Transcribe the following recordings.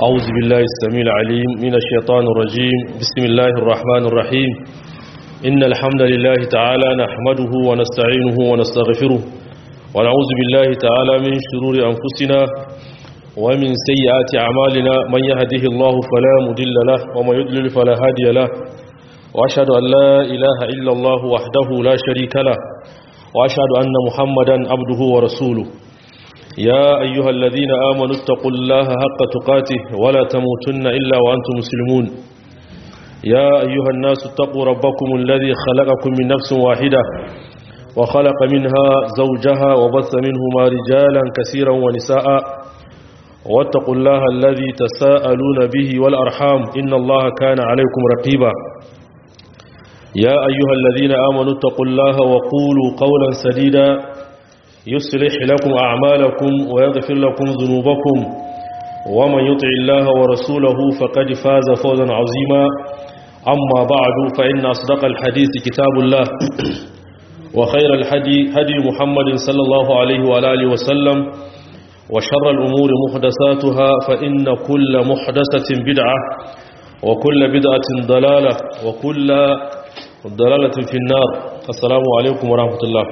أعوذ بالله السميع العليم من الشيطان الرجيم بسم الله الرحمن الرحيم إن الحمد لله تعالى نحمده ونستعينه ونستغفره ونعوذ بالله تعالى من شرور أنفسنا ومن سيئات أعمالنا من يهده الله فلا مضل له ومن يضلل فلا هادي له وأشهد أن لا إله إلا الله وحده لا شريك له وأشهد أن محمدا عبده ورسوله يا أيها الذين آمنوا اتقوا الله حق تقاته ولا تموتن إلا وأنتم مسلمون يا أيها الناس اتقوا ربكم الذي خلقكم من نفس واحدة وخلق منها زوجها وبث منهما رجالا كثيرا ونساء واتقوا الله الذي تساءلون به والأرحام إن الله كان عليكم رقيبا يا أيها الذين آمنوا اتقوا الله وقولوا قولا سديدا يصلح لكم أعمالكم ويغفر لكم ذنوبكم ومن يطع الله ورسوله فقد فاز فوزا عظيما أما بعد فإن أصدق الحديث كتاب الله وخير الحدي هدي محمد صلى الله عليه وآله وسلم وشر الأمور محدثاتها فإن كل محدثة بدعة وكل بدعة ضلالة وكل ضلالة في النار السلام عليكم ورحمة الله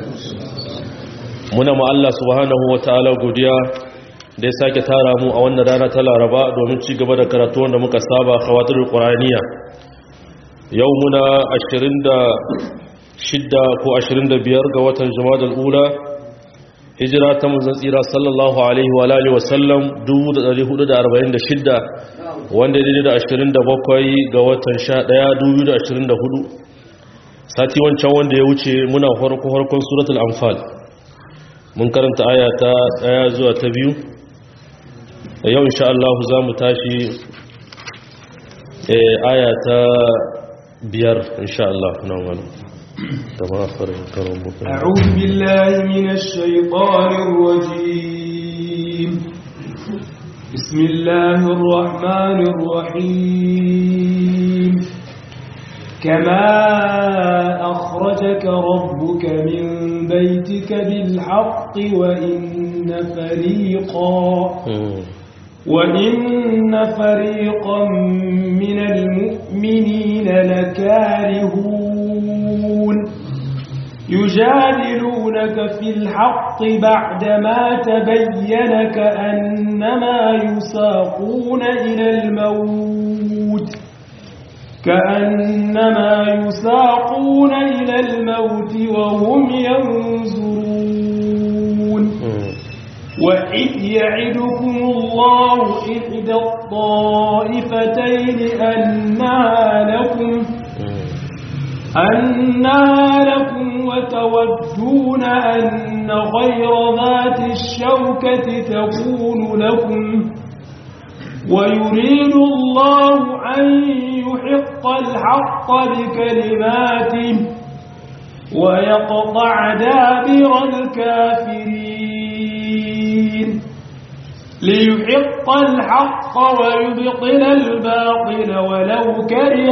muna ma Allah subhanahu wa ta'ala godiya da ya sake tara mu a wannan rana ta laraba domin ci gaba da karatu wanda muka saba khawatirul qur'aniya yau muna 26 ko 25 ga watan jumadal ula hijira ta manzon tsira sallallahu alaihi wa alihi wa sallam 1446 wanda daidai da 27 ga watan 11 2024 sati wancan wanda ya wuce muna farko farkon suratul anfal mun karanta aya ta daya zuwa ta biyu da yau insha Allah za mu tashi aya ta biyar insha Allah na wani da ma farin karon bukan أعوذ بالله من الشيطان الرجيم بسم الله الرحمن الرحيم كما أخرجك ربك من بيتك بالحق وإن فريقا وإن فريقا من المؤمنين لكارهون يجادلونك في الحق بعدما تبين كأنما يساقون إلى الموت كأنما يساقون إلى الموت وهم ينظرون وإذ يعدكم الله إحدى الطائفتين أنها لكم أنها لكم وتودون أن غير ذات الشوكة تكون لكم ويريد الله أن يحق الحق بكلماته ويقطع دابر الكافرين ليحق الحق ويبطل الباطل ولو كره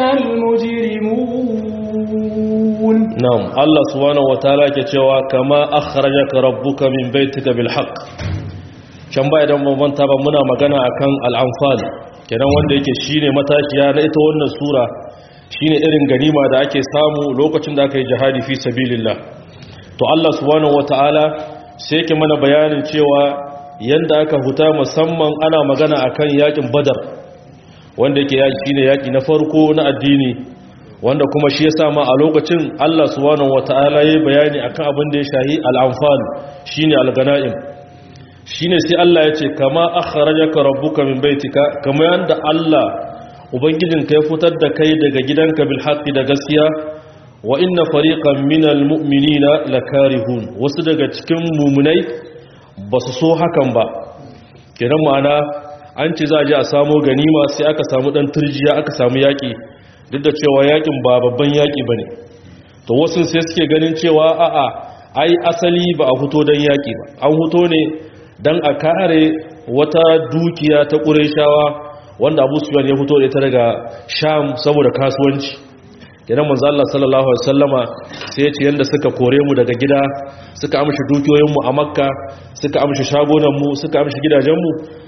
المجرمون نعم الله سبحانه وتعالى كتوا كما أخرجك ربك من بيتك بالحق can ba idan mabanta ba muna magana akan al'amfal kenan wanda yake shine matashiya na ita wannan sura shine irin ganima da ake samu lokacin da aka yi jihadi fi sabilillah to Allah subhanahu wataala sai yake mana bayanin cewa yanda aka huta musamman ana magana akan yakin badar wanda yake yaki shine yaki na farko na addini wanda kuma shi yasa ma a lokacin Allah subhanahu wataala yayi bayani akan abin da ya shahi al-anfal shine al-ganaim shine sai Allah ya ce kama akhrajaka rabbuka min baitika kama yanda Allah ubangijinka ya fitar da kai daga gidanka bil haqqi da gaskiya wa inna fariqan minal mu'minina lakarihun wasu daga cikin mu'minai basu so hakan ba kenan ma'ana an ce za a je a samu ganima sai aka samu dan turjiya aka samu yaki duk da cewa yakin ba babban yaki bane to wasu sai suke ganin cewa a'a ai asali ba a fito dan yaki ba an fito ne don a kare wata dukiya ta ƙureshawa wanda abu suyan ya fito da ita daga sham saboda kasuwanci idan manzo Allah sallallahu alaihi wasallama sai ya ce yanda suka kore mu daga gida suka amshi dukiyoyin mu a makka suka amshi shagonan mu suka amshi gidajen mu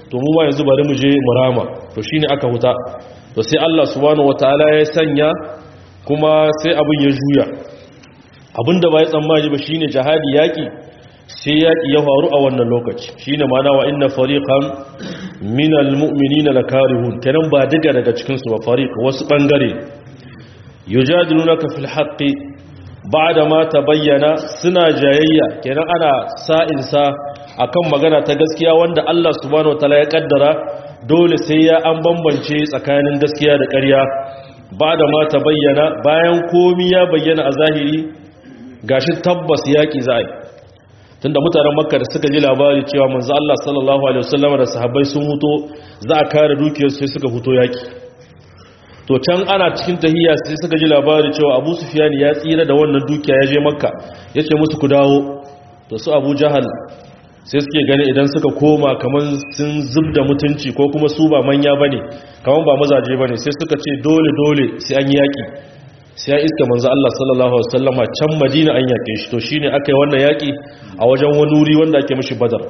to mu ma yanzu bari mu je mu rama to shine aka huta to sai Allah subhanahu wataala ya sanya kuma sai abin ya juya abinda ba ya tsammani ba shine jihadi yaki sai yaki ya faru a wannan lokaci shine ma'ana wa inna fariqan minal mu'minina lakarihun kenan ba diga daga cikin su ba fariq wasu bangare yujadilunaka fil haqqi ba'da ma tabayyana suna jayayya kenan ana sa'insa akan magana ta gaskiya wanda Allah subhanahu wataala ya kaddara dole sai ya an bambance tsakanin gaskiya da ƙarya ba'da ma tabayyana bayan komi ya bayyana a zahiri gashi tabbas yaki za'i tunda mutanen makka da suka ji labari cewa manzo Allah sallallahu alaihi wasallam da sahabbai sun huto za a kare dukiyar sai suka huto yaki to can ana cikin tahiyya sai suka ji labari cewa Abu Sufyan ya tsira da wannan dukiya ya je makka yace musu ku dawo to su Abu Jahal sai suke gani idan suka koma kaman sun zubda mutunci ko kuma su ba manya bane kaman ba mazaje bane sai suka ce dole dole sai an yaki sai ya iska manzo Allah sallallahu alaihi wasallama can Madina an yake shi to shine aka yi wannan yaki a wajen wani wuri wanda ake mishi Badar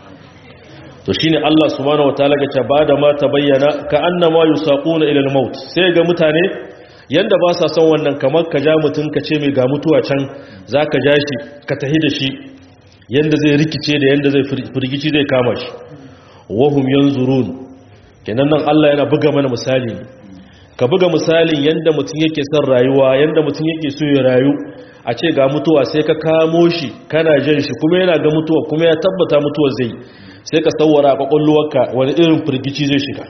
to shine Allah subhanahu wataala ga ta bada ma tabayyana ka annama yusaquna ila al-maut sai ga mutane yanda ba sa son wannan kamar ka ja mutun ka ce mai ga mutuwa can zaka ja shi ka tahi da shi yanda zai rikice da yanda zai firgici zai kama shi wahum yanzurun kenan nan Allah yana buga mana misali ka buga misalin yanda mutum yake son rayuwa yanda mutum yake so ya rayu a ce ga mutuwa sai ka kamo shi kana jan shi kuma yana ga mutuwa kuma ya tabbata mutuwa zai sai ka tsawara a kwakwalwarka wani irin firgici zai shiga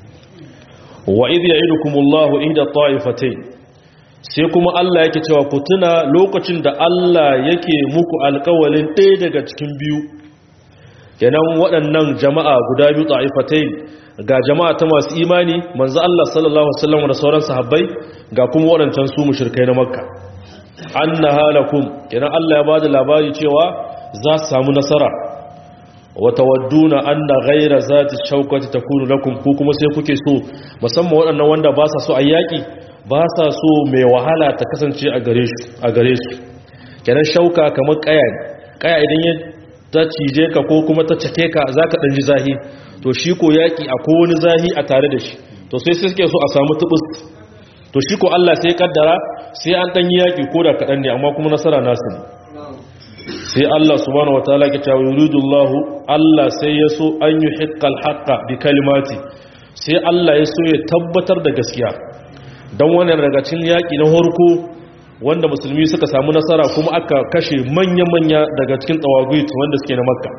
wa idh ya'idukumullahu ihda ta'ifatayn sai kuma Allah yake cewa ku tuna lokacin da Allah yake muku alƙawalin ɗaya daga cikin biyu kenan waɗannan jama'a guda biyu ta'ifatayn ga jama'a ta masu imani manzo Allah sallallahu alaihi wasallam da sauran sahabbai ga kuma waɗancan su mushrikai na makka annaha lakum kenan Allah ya bada labari cewa za su samu nasara wa tawadduna anna ghayra zati shawkati takunu lakum ku kuma sai kuke so musamman waɗannan wanda ba sa so ayyaki ba sa so mai wahala ta kasance a gare su a gare su kenan shauka kamar kaya kaya idan ya ta cije ka ko kuma ta cake ka zaka dan ji zahi to shi ko yaki akwai wani zahi a tare da shi to sai sai suke so a samu tubus to shi ko Allah sai kaddara sai an dan yi yaki ko da kadan ne amma kuma nasara nasu ne sai Allah subhanahu wataala ke cewa yuridullahu Allah sai ya so an yuhiqqal haqqa bi kalimati sai Allah ya so ya tabbatar da gaskiya dan wannan daga cikin yaki na horko wanda musulmi suka samu nasara kuma aka kashe manya-manya daga cikin tawagit wanda suke na makka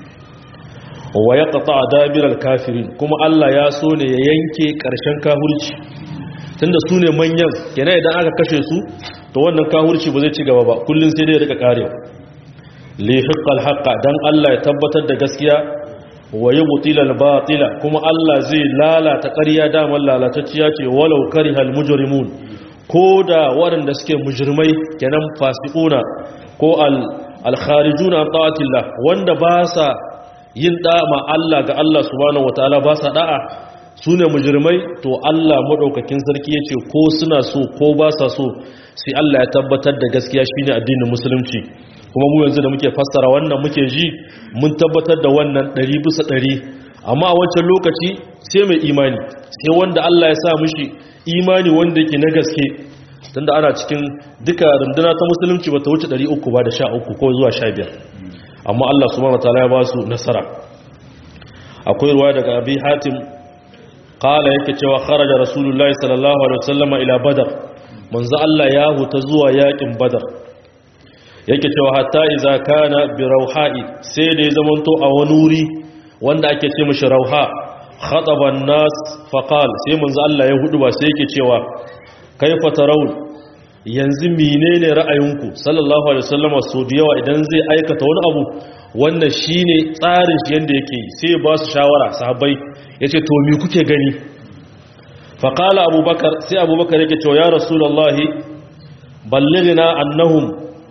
wa ya ƙata a dabirar kafirin kuma Allah ya so ne ya yanke ƙarshen kahurci tunda su ne manyan yana idan aka kashe su to wannan kahurci ba zai ci gaba ba kullum sai dai rika ƙarewa lihiƙal haƙa don Allah ya tabbatar da gaskiya wa yi mutilal batila kuma Allah zai lalata ƙarya damar lalatacciya ce walau karihal mujrimun ko da waɗanda suke mujirmai kenan fasikuna ko al-kharijuna an ta'atillah wanda ba sa yin da'ama Allah ga Allah subhanahu wataala ba sa da'a sune mujirmai to Allah madaukakin sarki yace ko suna so ko ba sa so sai Allah ya tabbatar da gaskiya shine addinin musulunci kuma mu yanzu da muke fassara wannan muke ji mun tabbatar da wannan 100 bisa 100 amma a wancan lokaci sai mai imani sai wanda Allah ya sa mishi imani wanda yake na gaske tunda ana cikin duka runduna ta musulunci bata wuce 300 ba da 13 ko zuwa 15 amma Allah subhanahu wataala ya ba su nasara akwai ruwa daga Abi Hatim qala yake cewa kharaja rasulullahi sallallahu alaihi wasallama ila badar manzo Allah ya huta zuwa yakin badar yake cewa hatta idza kana bi rauha'i sai da ya zamanto a wani wuri wanda ake ce mishi rauha khataban nas faqal sai manzo Allah ya hudu ba sai yake cewa kaifa tarawun yanzu menene ra'ayinku sallallahu alaihi wasallam so da yawa idan zai aikata wani abu wannan shine tsarin shi yanda yake sai ba su shawara sahabbai yace to me kuke gani faqala abubakar sai abubakar yake cewa ya rasulullahi ballighna annahum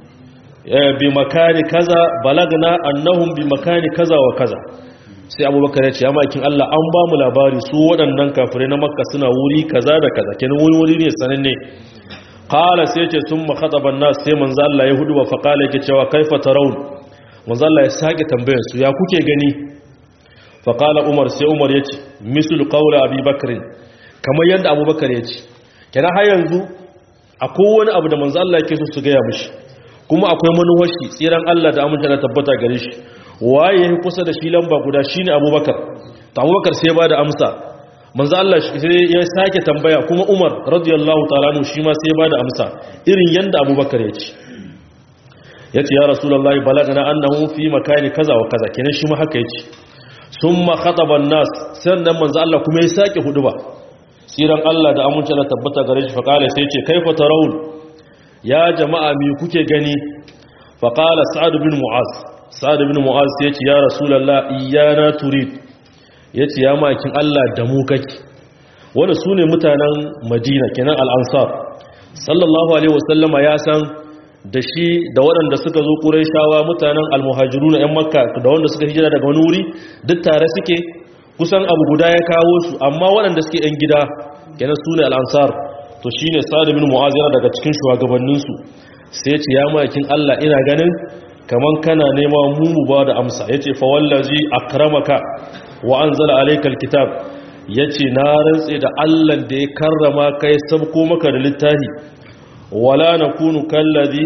bi makani kaza balagna annahum bi makani kaza wa kaza sai abubakar ya ce ya makin Allah an ba mu labari su waɗannan kafirai na makka suna wuri kaza da kaza kenan wuri wuri ne sananne qala sai ce sun makhataban nas sai manzo Allah ya hudu wa fa qala yake cewa kaifa tarawun manzo Allah ya sake tambayar su ya kuke gani fa qala umar sai umar yace mislu qawla abi bakr kamar yadda abubakar yace kenan har yanzu akwai wani abu da manzo Allah yake so su ga ya mishi kuma akwai manuwashi tsiran Allah da amince da tabbata gare shi waye ya kusa da shi lamba guda shine abubakar ta abubakar sai ba da amsa manzo Allah sai ya sake tambaya kuma Umar radiyallahu ta'ala anhu shi ma sai ba da amsa irin yanda abubakar ya ce yace ya rasulullahi balagana annahu fi makani kaza wa kaza kenan shi ma haka yace summa khataba an-nas sannan manzo Allah kuma ya sake huduba tsiran Allah da amince da tabbata gare shi fa kale sai ce kaifa tarawun ya jama'a mi kuke gani fa qala sa'ad bin mu'az sa'ad bin mu'az sai ce ya rasulullah iyana turid yace ya makin Allah da mu kake wanda sune mutanen Madina kenan al-ansar sallallahu alaihi wasallama ya san da shi da waɗanda suka zo Qurayshawa mutanen al-muhajiruna ƴan Makka da wanda suka hijira daga wani wuri duk tare suke kusan abu guda ya kawo su amma waɗanda suke ƴan gida kenan sune al-ansar to shine Sa'ad bin Mu'az yana daga cikin shugabanninsu sai ce ya makin Allah ina ganin kaman kana nema mu mu ba da amsa yace fa wallazi akramaka wa anzala alaykal kitab yace na rantse da Allah da ya karrama kai sabko maka da littafi wala nakunu kallazi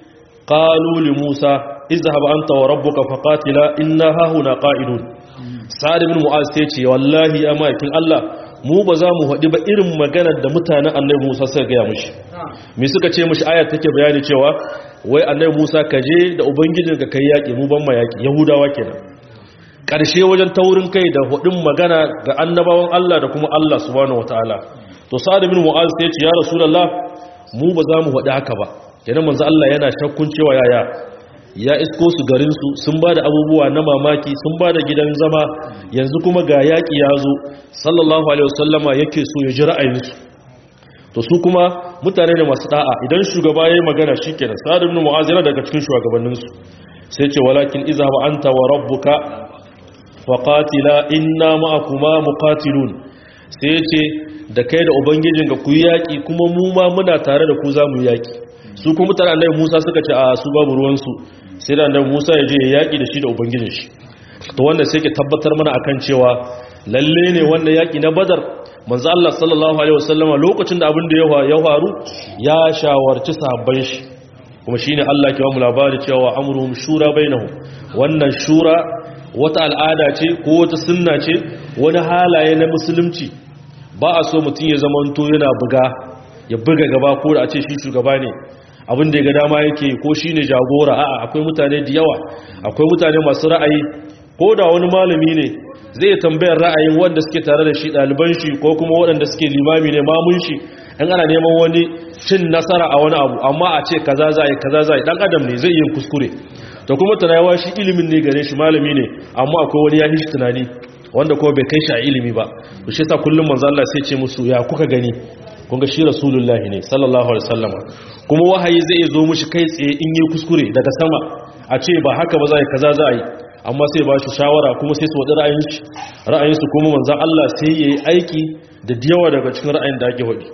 qalu li Musa izhab anta wa rabbuka faqatila inna hahuna qa'idun sa'ad ibn mu'az sai ce wallahi ya makin Allah mu ba za mu haɗi ba irin maganar da mutanen annabi Musa suka gaya mushi me suka ce mushi ayat take bayani cewa wai annabi Musa ka je da ubangijin ka kai yaki mu ban ma yaki yahudawa kenan karshe wajen taurin kai da hudin magana ga annabawan Allah da kuma Allah subhanahu wataala to sa'ad ibn mu'az sai ce ya rasulullah mu ba za mu haɗi haka ba kenan manzo Allah yana shakkun cewa yaya ya isko su garinsu sun ba da abubuwa na mamaki sun ba da gidan zama yanzu kuma ga yaƙi ya zo sallallahu alaihi wasallama yake so ya ji ra'ayinsu to su kuma mutane ne masu da'a idan shugaba ya yi magana shi kenan sa'ad ibn mu'az yana daga cikin shugabanninsu sai ce walakin izhab anta wa rabbuka wa qatila inna ma'akuma muqatilun sai ya ce da kai da ubangijin ga ku yi yaƙi kuma mu ma muna tare da ku za mu yi yaƙi su kuma mutane annabi Musa suka ce a su babu ruwansu sai da annabi Musa ya je ya yaki da shi da ubangijin shi to wanda sai ke tabbatar mana akan cewa lalle ne wannan yaki na Badar manzo Allah sallallahu alaihi wasallama lokacin da abin da ya faru ya shawarci sahabban shi kuma shine Allah ke ba mu labari cewa amruhum shura bainahum wannan shura wata al'ada ce ko wata sunna ce wani halaye na musulunci ba a so mutum ya zamanto yana buga ya buga gaba ko da a ce shi shugaba ne abin da ya ga dama yake ko shi ne jagora a'a akwai mutane da yawa akwai mutane masu ra'ayi ko da wani malami ne zai tambayar ra'ayin wanda suke tare da shi ɗaliban shi ko kuma waɗanda suke limami ne mamun shi in ana neman wani cin nasara a wani abu amma a ce kaza za a yi kaza za a yi ɗan adam ne zai yi kuskure to kuma tunawa shi ilimin ne gare shi malami ne amma akwai wani ya shi tunani wanda kuma bai kai shi a ilimi ba to shi yasa kullum manzo Allah sai ce musu ya kuka gani kun ga shi rasulullahi ne sallallahu alaihi wasallam kuma wahayi zai zo mushi kai tsaye in yi kuskure daga sama a ce ba haka ba za a yi kaza za a yi amma sai ba shi shawara kuma sai su wadi ra'ayinsu ra'ayinsu kuma manzan Allah sai ya yi aiki da yawa daga cikin ra'ayin da ake wadi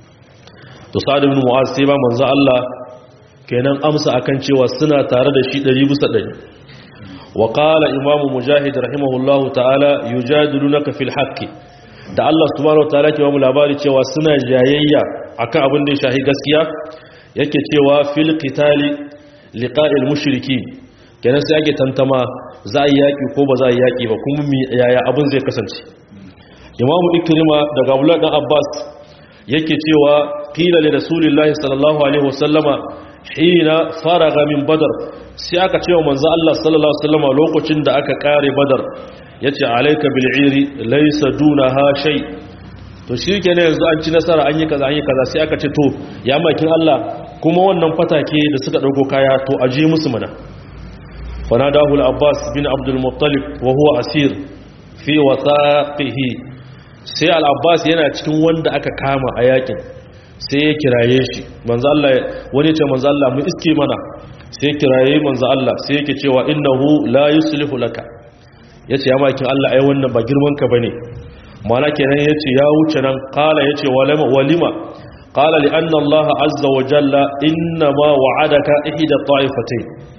to sa'ad ibn mu'az sai ba manzan Allah kenan amsa akan cewa suna tare da shi 100 bisa 100 wa qala imamu mujahid rahimahullahu ta'ala yujadilunaka fil haqqi da Allah subhanahu wataala ke ba mu labari cewa suna jayayya akan abin da ya shahi gaskiya yake cewa fil qitali liqa'il mushriki kenan sai ake tantama za a yi yaki ko ba za a yi yaki ba kuma mi yaya abin zai kasance Imam Ikrima daga Abdullah dan Abbas yake cewa qila li rasulillahi sallallahu alaihi wasallama hina faraga min badar sai aka cewa manzo Allah sallallahu alaihi wasallama lokacin da aka kare badar ya ce alaika bil'iri laisa duna ha shai to shi ke ne yanzu an ci nasara an yi kaza an yi kaza sai aka ce to ya makin Allah kuma wannan fatake da suka ɗauko kaya to a je musu mana fanadahu al-abbas bin abdul muttalib wa huwa asir fi wasaqihi sai al-abbas yana cikin wanda aka kama a yakin sai ya kiraye shi manzo Allah wani ce manzo Allah mu iske mana sai kiraye manzo Allah sai yake cewa innahu la yuslihu laka ya ce ya makin Allah ai wannan ba girmanka ba ne mana kenan ya ce ya wuce nan kala ya ce walima kala li anna Allah azza wa jalla inna ma wa'adaka ihda ta'ifatai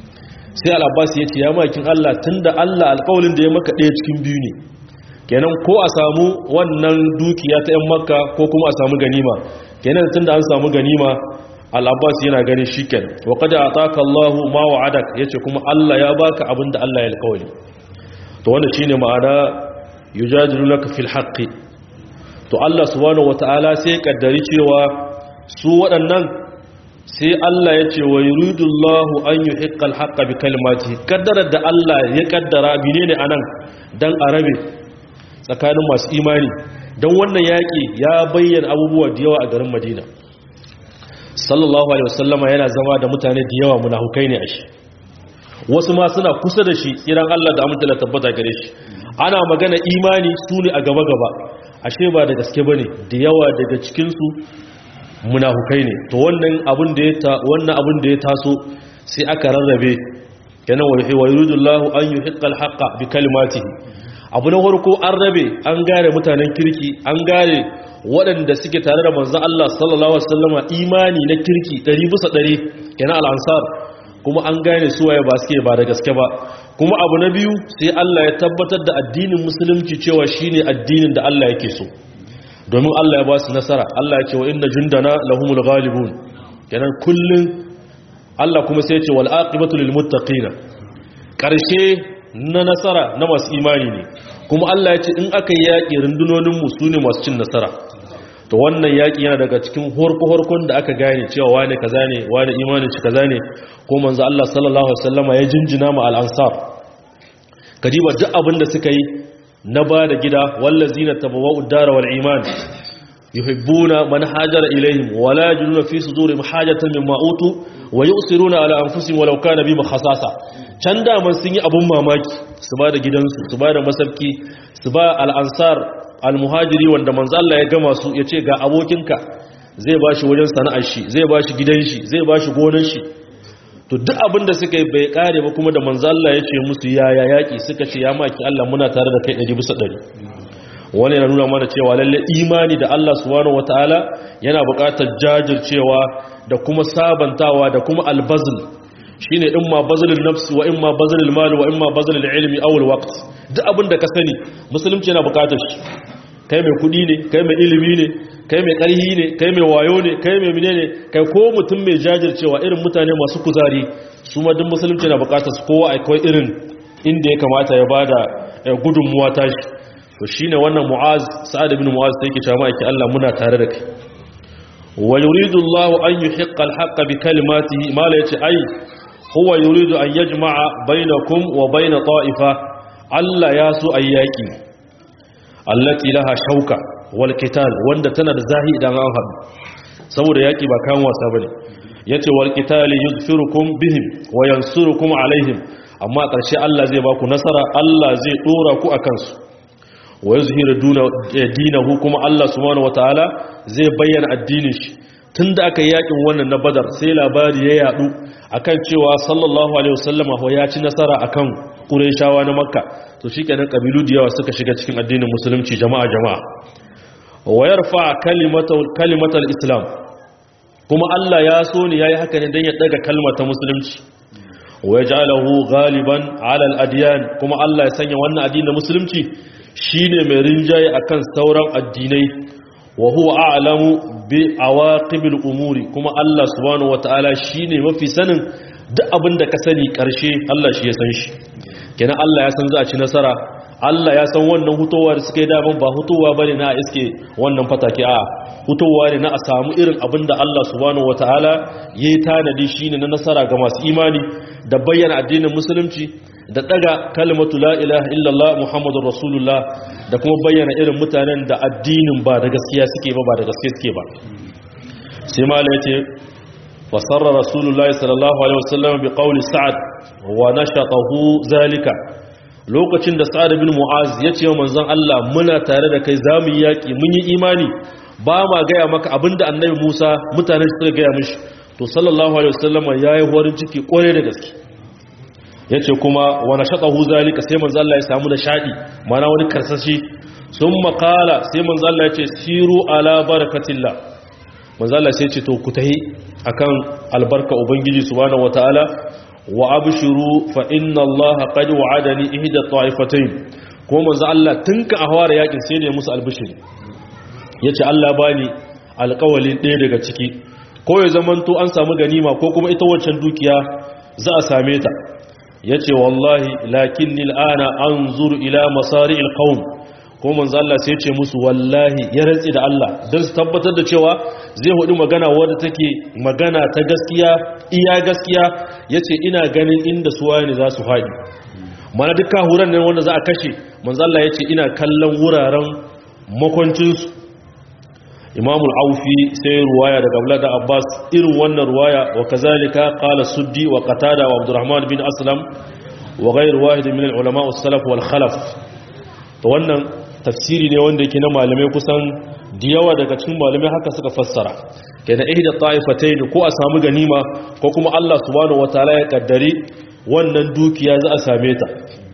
sai al-abbas ya ce ya makin Allah tunda Allah alƙawalin da ya maka ɗaya cikin biyu ne kenan ko a samu wannan dukiya ta yan makka ko kuma a samu ganima kenan tunda an samu ganima al-abbas yana ganin shikenan wa qad ataka Allahu ma wa'adak yace kuma Allah ya baka abinda Allah ya alƙawari to wannan shine ma'ana yujadilunaka fil haqqi to Allah subhanahu wataala sai kaddari cewa su waɗannan sai Allah ya ce wa yuridullahu an yuhiqqal haqqa bi kalimatihi kaddarar da Allah ya kaddara menene anan dan arabe tsakanin masu imani dan wannan yaki ya bayyana abubuwa da yawa a garin Madina sallallahu alaihi wasallama yana zama da mutane da yawa munafukai ne a shi wasu ma suna kusa da shi iran Allah da amince da tabbata gare shi ana magana imani su ne a gaba gaba ashe ba da gaske bane da yawa daga cikin su munafukai ne to wannan abin da ya ta wannan abin da ya taso sai aka rarrabe kana wa yuridullahu an yuhiqqal haqqa bi kalimatihi abu na farko an rabe an gare mutanen kirki an gare waɗanda suke tare da manzon Allah sallallahu alaihi wasallama imani na kirki 100 bisa 100 kana al-ansar kuma an gane su waye ba suke ba da gaske ba kuma abu na biyu sai Allah ya tabbatar da addinin musulunci cewa shine addinin da Allah yake so domin Allah ya ba su nasara Allah ya ce wa inna jundana lahumul ghalibun kenan kullun Allah kuma sai ya ce wal aqibatu lil muttaqin karshe na nasara na masu imani ne kuma Allah ya ce in aka yi yaƙi rundunonin mu sune masu cin nasara to wannan yaƙi yana daga cikin horko-horkon da aka gane cewa wane kaza ne wane imanin shi kaza ne ko manzo Allah sallallahu alaihi wasallama ya jinjina ma al-ansar kadiba duk abin da suka yi na ba da gida wallazina tabawwa'u ad-dara wal iman yuhibbuna man hajara ilayhim wala yajiduna fi sudurihim hajatan mimma utu wa yusiruna ala anfusihim walau kana bima khasasa can da man sun yi abun mamaki su ba da gidansu su ba da masarki su ba al-ansar al-muhajiri wanda manzo Allah ya gama su yace ga abokinka zai bashi wajen sana'ar shi zai bashi gidan shi zai bashi gonar shi to duk abin da suka yi bai kare ba kuma da manzo Allah ya ce musu yaya yaki suka ce ya maki Allah muna tare da kai 100 bisa 100 wani yana nuna mana cewa lalle imani da Allah subhanahu wataala yana buƙatar jajircewa da kuma sabantawa da kuma albazl shine in ma bazlul nafsi wa in ma bazlul mali wa in ma bazlul ilmi aw alwaqt duk abin da ka sani musulunci yana buƙatar shi kai mai kudi ne kai mai ilimi ne kai mai ƙarhi ne kai mai wayo ne kai mai mine ne kai ko mutum mai jajircewa irin mutane masu kuzari su ma duk musulunci na bukatar su kowa akwai irin inda ya kamata ya bada gudunmuwa tashi to shine wannan mu'az sa'ad ibn mu'az sai yake cewa yake Allah muna tare da kai wa yuridu Allah an yuhiqqa al-haqqa bi kalimatihi mala yace ai huwa yuridu an yajma'a bainakum wa bain ta'ifa Allah ya so ayyaki allati laha shauka wal qital wanda tana da zahi idan an haɗu saboda yaki ba kan wasa bane yace wal qital yuzfirukum bihim wa yansurukum alaihim amma ƙarshe Allah zai baku nasara Allah zai dora ku akan su wa yuzhiru dinahu kuma Allah subhanahu wataala zai bayyana addinin shi tunda aka yakin wannan na Badar sai labari ya yadu akan cewa sallallahu alaihi wasallama ya ci nasara akan Qurayshawa na Makka to shikenan kabilu da yawa suka shiga cikin addinin musulunci jama'a jama'a wa yarfa kalimatul kalimatul islam kuma Allah ya so ne yayi haka ne dan ya daga kalmar ta musulunci wa yaj'aluhu ghaliban 'ala al-adyan kuma Allah ya sanya wannan addinin musulunci shine mai rinjaye akan sauran addinai wa huwa a'lamu bi awaqibil umuri kuma Allah subhanahu wataala shine mafi sanin duk abin da ka sani karshe Allah shi ya san shi kenan Allah ya san za a ci nasara Allah ya san wannan hutowa da suka yi daban ba hutowa bane na iske wannan fatake a hutowa ne na a samu irin abin da Allah subhanahu wataala yayi tanadi shine na nasara ga masu imani da bayyana addinin musulunci da daga kalmatu la ilaha illallah muhammadur rasulullah da kuma bayyana irin mutanen da addinin ba da gaskiya suke ba ba da gaskiya suke ba sai mala yace fasarra rasulullahi sallallahu alaihi wasallam bi qawli sa'ad wa nashatahu zalika lokacin da sa'ad bin mu'az ya ce wa manzon Allah muna tare da kai zamu yi yaki mun yi imani ba ma gaya maka abinda annabi Musa mutane suka gaya mishi to sallallahu alaihi wasallam yayi horin ciki kore da gaske yace kuma wa nashatahu zalika sai manzon Allah ya samu da shadi mana wani karsashi sun makala sai manzon Allah ya ce siru ala barakatillah manzon Allah sai ya ce to ku tahi akan albarka ubangiji subhanahu wataala wa abshiru fa inna allaha qad wa'adani ihda ta'ifatayn ko manzo Allah tunka a hawara yakin sai ne musu albishiri yace Allah bani alƙawalin ɗaya daga ciki ko ya zamanto an samu ganima ko kuma ita wancan dukiya za a same ta yace wallahi lakinni al'ana anzuru ila masari'il qaum ko manzo Allah sai ce musu wallahi ya rantsi da Allah don su tabbatar da cewa zai hudu magana wadda take magana ta gaskiya iya gaskiya yace ina ganin inda su wani za su faɗi mana duk kahuran nan wanda za a kashe manzo Allah yace ina kallon wuraren makwancin su Imam al-Aufi sai ruwaya daga Abdullah da Abbas irin wannan ruwaya wa kazalika qala Suddi wa Qatada wa Abdurrahman bin Aslam wa ghayr wahid min al-ulama as-salaf wal khalaf to wannan tafsiri ne wanda yake na malamai kusan da yawa daga cikin malamai haka suka fassara kenan ihda ta'ifatayn ko a samu ganima ko kuma Allah subhanahu wataala ya kaddari wannan dukiya za a same ta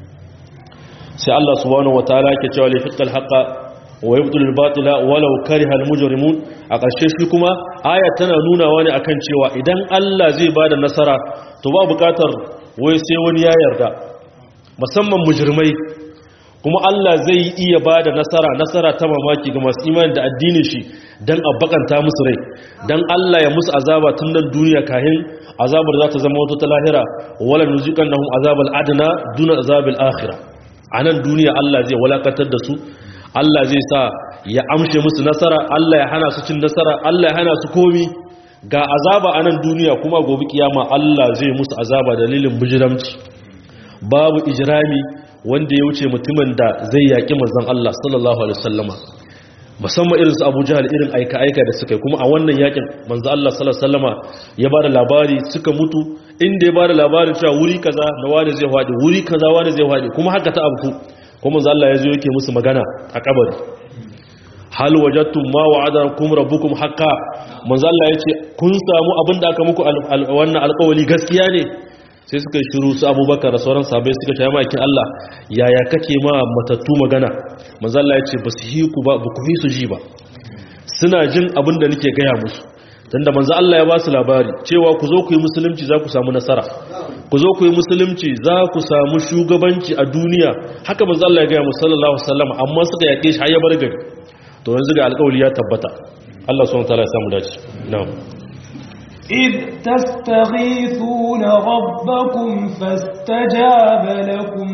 sai Allah subhanahu wataala yake cewa li fiqal haqa wa yubtilul batila walau karihal mujrimun a ƙarshe shi kuma aya tana nunawa ne akan cewa idan Allah zai bada nasara to ba buƙatar wai sai wani ya yarda musamman mujrimai kuma Allah zai iya ba da nasara nasara ta mamaki ga masu imani da addinin shi don a bakanta musu rai don Allah ya musu azaba tun nan duniya kahin azabar za ta zama wata ta lahira wala nuzikan nahum azabal adna duna azabil akhirah a nan duniya Allah zai walakantar da su Allah zai sa ya amshe musu nasara Allah ya hana su cin nasara Allah ya hana su komi ga azaba a nan duniya kuma gobe kiyama Allah zai musu azaba dalilin bijiramci babu ijrami wanda ya wuce mutumin da zai yaƙi manzon Allah sallallahu alaihi wasallama musamman irin su Abu Jahal irin aika aika da suka yi kuma a wannan yakin manzon Allah sallallahu alaihi wasallama ya bada labari suka mutu inda ya bada labarin cewa wuri kaza na wani zai fadi wuri kaza wani zai fadi kuma haka ta abu kuma manzon Allah ya zo yake musu magana a kabari hal wajadtum ma wa'adakum rabbukum haqqan manzon Allah ya ce kun samu abin da aka muku wannan alƙawari gaskiya ne sai suka yi shiru su abubakar da sauran sabai suka ce makin Allah yaya kake ma matattu magana mazalla ya ce ba su yi ku ba ba ku yi su ji ba suna jin abin da nake gaya musu tunda manzo Allah ya ba su labari cewa ku zo ku yi musulunci za ku samu nasara ku zo ku yi musulunci za ku samu shugabanci a duniya haka manzo Allah ya gaya musu sallallahu alaihi wasallam amma suka yake shi har ya bar gari to yanzu ga alƙawari ya tabbata Allah subhanahu wa ta'ala ya samu dace na'am إذ تستغيثون ربكم فاستجاب لكم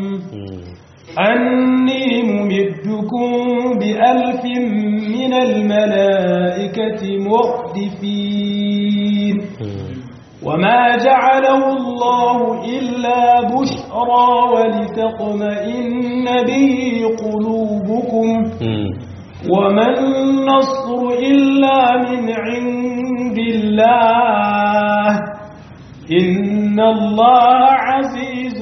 أني ممدكم بألف من الملائكة مردفين وما جعله الله إلا بشرى ولتطمئن به قلوبكم وما النصر إلا من عند الله إن الله عزيز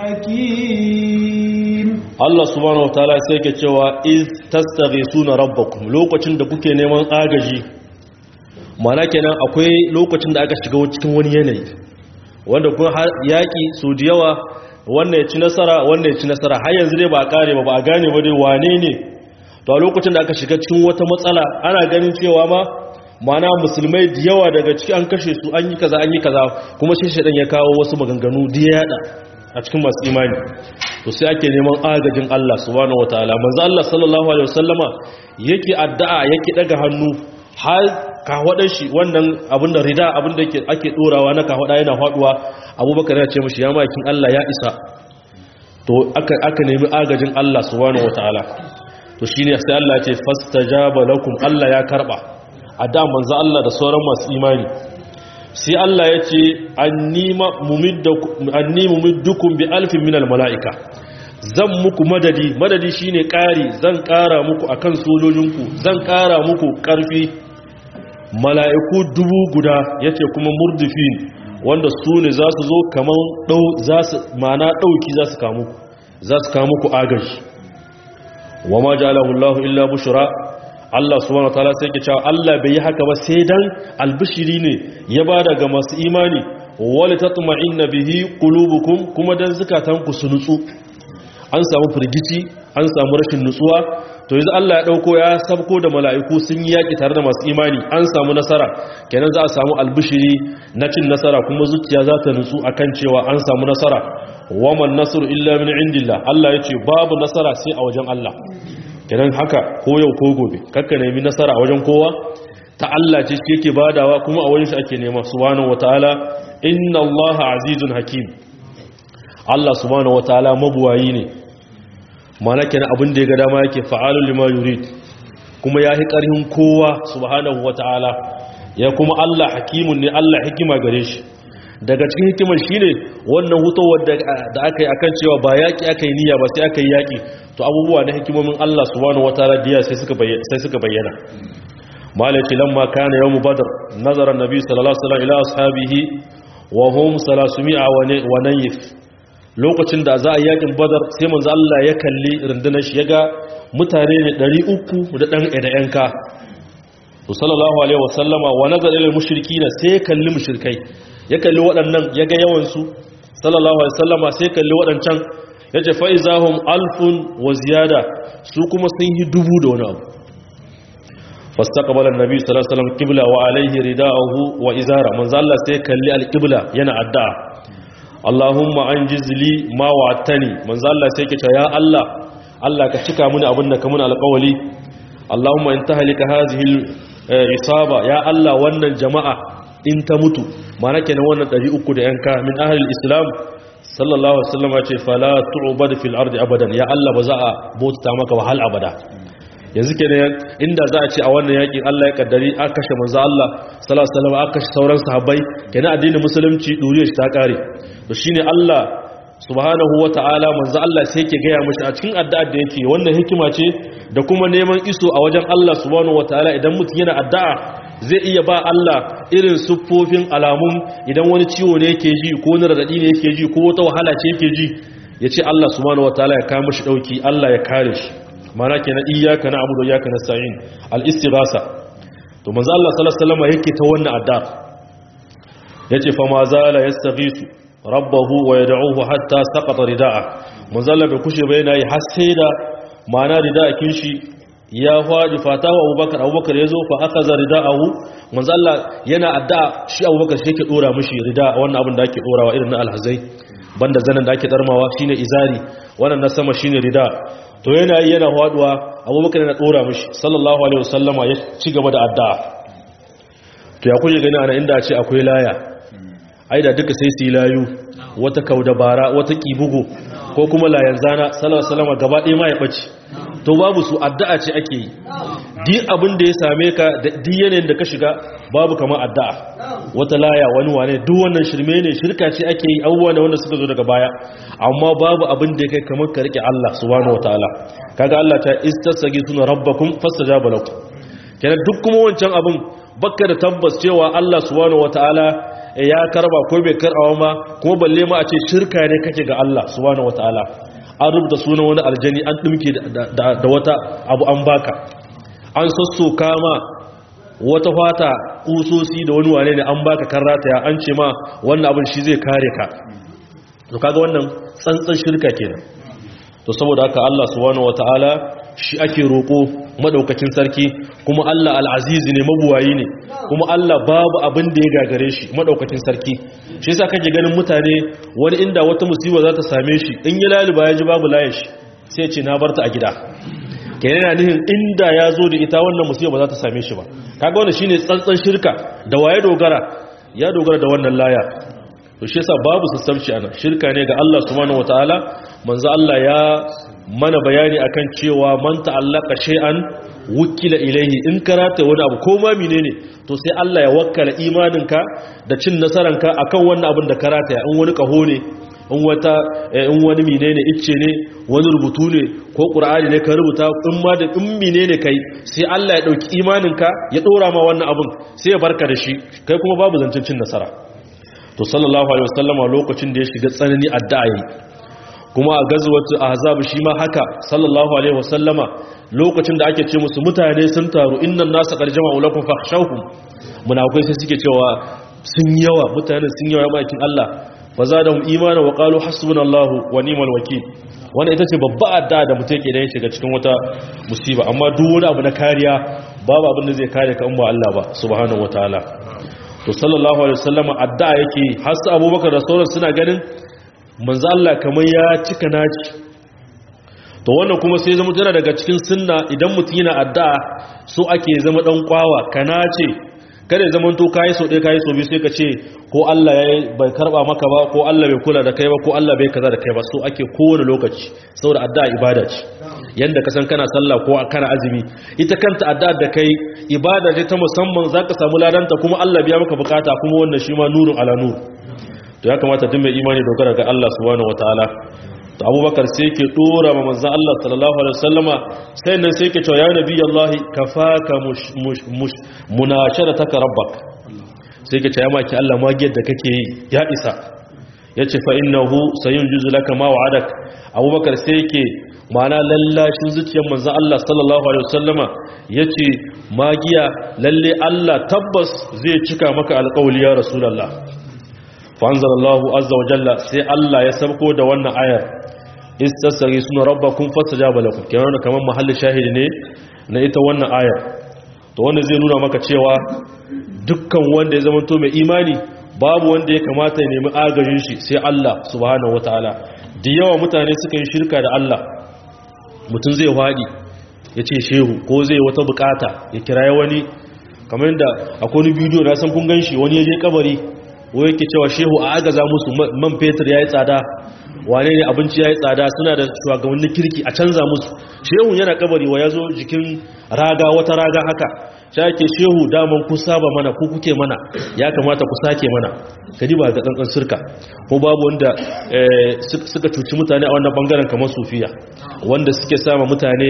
حكيم Allah subhanahu wa ta'ala sai ke cewa iz tastaghisuna rabbakum lokacin da kuke neman agaji mana kenan akwai lokacin da aka shiga cikin wani yanayi wanda kun yaki su da yawa wannan ya ci nasara wannan ya ci nasara har yanzu dai ba a kare ba ba a gane ba dai wane ne to a lokacin da aka shiga cikin wata matsala ana ganin cewa ma mana musulmai da yawa daga ciki an kashe su an yi kaza an yi kaza kuma sai shaidan ya kawo wasu maganganu da ya yada a cikin masu imani to sai ake neman agajin Allah subhanahu wataala manzo Allah sallallahu alaihi wasallama yake addu'a yake daga hannu har kahwadar shi wannan abin da rida abin da yake ake dorawa na kahwada yana faduwa Abubakar ya ce mishi ya makin Allah ya isa to aka aka nemi agajin Allah subhanahu wataala to shine sai Allah ya ce fastajaba lakum Allah ya karba a da manzo Allah da sauran masu imani sai Allah ya ce anni mumiddukum bi alfin minal mala'ika zan muku madadi madadi shine ƙari zan ƙara muku akan sojojinku zan ƙara muku ƙarfi mala'iku dubu guda yace kuma murdifin wanda su ne za su zo kaman ɗau za su mana ɗauki za su kamu za su kamu ku agaji wa ma ja'alahu Allahu illa bushra Allah subhanahu wataala sai ke cewa Allah bai yi haka ba sai dan albishiri ne ya bada ga masu imani wal tatma'inna bihi qulubukum kuma dan zakatanku su nutsu an samu firgici an samu rashin nutsuwa to yanzu Allah ya dauko ya sabko da mala'iku sun yi yaki tare da masu imani an samu nasara kenan za a samu albishiri na cin nasara kuma zuciya za ta nutsu akan cewa an samu nasara waman nasru illa min indillah Allah yace babu nasara sai a wajen Allah kenan haka ko yau ko gobe kakka nemi nasara a wajen kowa ta Allah ce shi yake badawa kuma a wajen shi ake nema subhanahu wataala inna allaha azizun hakim Allah subhanahu wataala mabuwayi ne mana kenan abin da ya ga dama yake fa'alul lima yurid kuma yahi karhin kowa subhanahu wataala ya kuma Allah hakimun ne Allah hikima gare shi daga cikin hikimar shine wannan hutowar da aka yi akan cewa ba yaki aka yi niyya ba sai aka yi yaki to abubuwa na hikimomin Allah subhanahu wataala diya sai suka bayyana sai suka bayyana malaki lamma kana yawm badr nazara annabi sallallahu alaihi wasallam ila ashabihi wa hum 300 wa nayif lokacin da za a yakin badar sai manzo Allah ya kalli rundunar shi yaga mutane ne 300 da dan da yanka to sallallahu alaihi wasallama wa nazara ila mushrikina sai ya kalli mushrikai ya kalli waɗannan yaga yawan su sallallahu alaihi wasallama sai kalli waɗancan yace fa izahum alfun wa ziyada su kuma sun yi dubu da wani abu فاستقبل النبي صلى الله عليه وسلم قبلة وعليه رداءه وإزارة من ظل سيكلي القبلة ينا الدعاء اللهم أنجز لي ما وعدتني من ظل سيكت يا الله الله كتك من أبنك من القولي اللهم انتهى لك هذه الإصابة يا الله وأن الجماعة إن تموتوا ما نكن وأن تجي أكد أنك من أهل الإسلام صلى الله عليه وسلم فلا تعبد في الأرض أبدا يا الله بزاء بوت تامك وهل أبدا yanzu ke ne inda za a ce a wannan yakin Allah ya kaddari aka kashe manzo Allah sallallahu alaihi wasallam aka kashe sauran sahabbai kenan addinin musulunci duriyar shi ta kare to shine Allah subhanahu wataala manzo Allah sai yake gaya mishi a cikin addu'ar da yake wannan hikima ce da kuma neman iso a wajen Allah subhanahu wataala idan mutum yana addu'a zai iya ba Allah irin siffofin alamun idan wani ciwo ne yake ji ko wani radadi ne yake ji ko wata wahala ce yake ji yace Allah subhanahu wataala ya kawo mishi dauki Allah ya kare shi mana kenan iyyaka na'budu wa iyyaka nasta'in al-istighasa to manzo Allah sallallahu alaihi wasallam yake ta wannan addu'a yace fa ma zala yastaghisu rabbahu wa yad'uhu hatta saqata rida'a manzo Allah bai kushe bai nayi har sai da mana rida'akin shi ya faɗi fatawa Abubakar Abubakar yazo fa akaza rida'ahu manzo Allah yana addu'a shi Abubakar shi yake dora mishi rida wannan abin da ake dorawa irin na alhazai banda zanen da ake darmawa shine izari wannan na sama shine rida to yana yi yana faduwa abubakar yana dora mishi sallallahu alaihi wasallama ya ci gaba da addu'a to ya kuje gani ana inda a ce akwai laya ai da duka sai su yi layu wata kaudabara wata kibugo ko kuma layan zana sallallahu alaihi wasallama gaba ɗaya ma ya ɓace to babu su addu'a ce ake yi di abin da ya same ka da di yanayin da ka shiga babu kamar addu'a wata laya wani wane duk wannan shirme ne shirka ce ake yi abubuwa ne wanda suka zo daga baya amma babu abin da ya kai kamar ka rike Allah subhanahu wataala kaga Allah ta istasagi suna rabbakum fastajaba lakum kenan duk kuma wancan abin bakka da tabbas cewa Allah subhanahu wataala ya karba ko bai karbawa ma kuma balle ma a ce shirka ne kake ga Allah subhanahu wataala an rubuta sunan wani aljani an dimke da wata abu an baka an sassoka ma wata fata kusosi da wani wane ne an baka karrata ya an ce ma wannan abin shi zai kare ka to kaga wannan tsantsan shirka kenan to saboda haka Allah subhanahu wataala shi ake roko madaukakin sarki kuma Allah al-aziz ne mabuwayi ne kuma Allah babu abin da ya gagare shi madaukakin sarki shi yasa kake ganin mutane wani inda wata musiba za ta same shi in ya laluba ya ji babu layin shi sai ya ce na barta a gida kenan yana nihin inda ya zo da ita wannan musiba ba za ta same shi ba kaga wannan shine tsantsan shirka da waye dogara ya dogara da wannan laya to shi yasa babu sassauci ana shirka ne ga Allah subhanahu wataala manzo Allah ya mana bayani akan cewa man ta'allaka shay'an wukila ilayhi in karata wani abu ko ma menene to sai Allah ya wakkala imaninka da cin nasaranka akan wannan abin da karata ya in wani kaho ne in wata in wani menene icce ne wani rubutu ne ko qur'ani ne ka rubuta in ma da in menene kai sai Allah ya dauki imaninka ya dora ma wannan abin sai ya barka da shi kai kuma babu zancin cin nasara to sallallahu alaihi wasallama lokacin da ya shiga tsanani addu'a yi kuma a gazwatu ahzab shi ma haka sallallahu alaihi wasallama lokacin da ake ce musu mutane sun taru innan nasu qad jama'u lakum fakhshawhum munafikai sai suke cewa sun yawa mutane sun yawa makin Allah fa zadahum imana wa qalu hasbunallahu wa ni'mal wakeel wannan ita ce babba addu'a da mutum yake da ya shiga cikin wata musiba amma duk wani abu na kariya babu abin da zai kare ka in ba Allah ba subhanahu wataala to sallallahu alaihi wasallam addu'a yake har su Abubakar da sauran suna ganin manzo Allah kamar ya cika naci to wannan kuma sai zama tana daga cikin sunna idan mutum yana addu'a so ake zama dan kwawa kana ce kada ya zama to kai so dai kai so bi sai ka ce ko Allah ya bai karba maka ba ko Allah bai kula da kai ba ko Allah bai kaza da kai ba so ake kowane lokaci saboda addu'a ibada ce yanda ka san kana sallah ko kana azumi ita kanta addu'a da kai ibada ce ta musamman zaka samu ladanta kuma Allah biya maka bukata kuma wannan shi ma nurun ala nur to ya kamata duk mai imani dogara ga Allah subhanahu wataala to abubakar sai ke dora ma manzan Allah sallallahu alaihi wasallama sai nan sai ke cewa ya nabi Allah kafaka munasharataka rabbak sai ke cewa maki Allah magiyar da kake yi ya isa yace fa innahu sayunjizu laka ma wa'adak abubakar sai ke mana lallashin zuciyar manzan Allah sallallahu alaihi wasallama yace magiya lalle Allah tabbas zai cika maka alƙawli ya rasulullah fa anzalallahu azza wa jalla sai Allah ya sabko da wannan ayar istasari suna rabbakum fastajaba lakum kenan kamar mahallin shahidi ne na ita wannan ayar to wanda zai nuna maka cewa dukkan wanda ya zama to mai imani babu wanda ya kamata ya nemi agajin shi sai Allah subhanahu wataala da yawa mutane suka yi shirka da Allah mutum zai wadi ya ce shehu ko zai wata bukata ya kiraye wani kamar yadda akwai wani bidiyo na san kun gan shi wani ya je kabari ko yake cewa shehu a agaza musu man fetur ya yi tsada wane ne abinci ya yi tsada suna da shugabannin kirki a canza musu shehu yana kabari wa ya zo jikin raga wata raga haka shi ake shehu daman ku saba mana ku kuke mana ya kamata ku sake mana kadi ba ga tsantsan sirka ko babu wanda suka cuci mutane a wannan bangaren kamar sufiya wanda suke sama mutane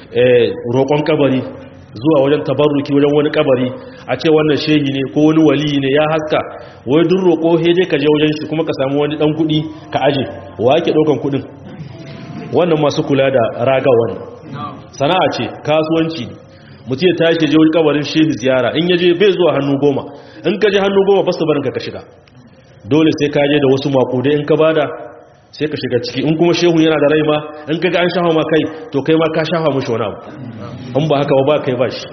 roƙon kabari zuwa wajen tabarruki wajen wani kabari a ce wannan shehi ne ko wani wali ne ya haska wai duk roƙo heje ka je wajen shi kuma ka samu wani dan kuɗi ka aje wa yake ɗaukan kuɗin wannan masu kula da raga wannan sana'a ce kasuwanci ne mutum ya tashi je wani kabarin shehi ziyara in yaje bai zuwa hannu goma in ka je hannu goma ba su barin ka ka shiga dole sai ka je da wasu makudai in ka bada sai ka shiga ciki in kuma shehu yana da rai ma in kaga an shafa ma kai to kai ma ka shafa mushi wani abu in ba haka ba ba kai ba shi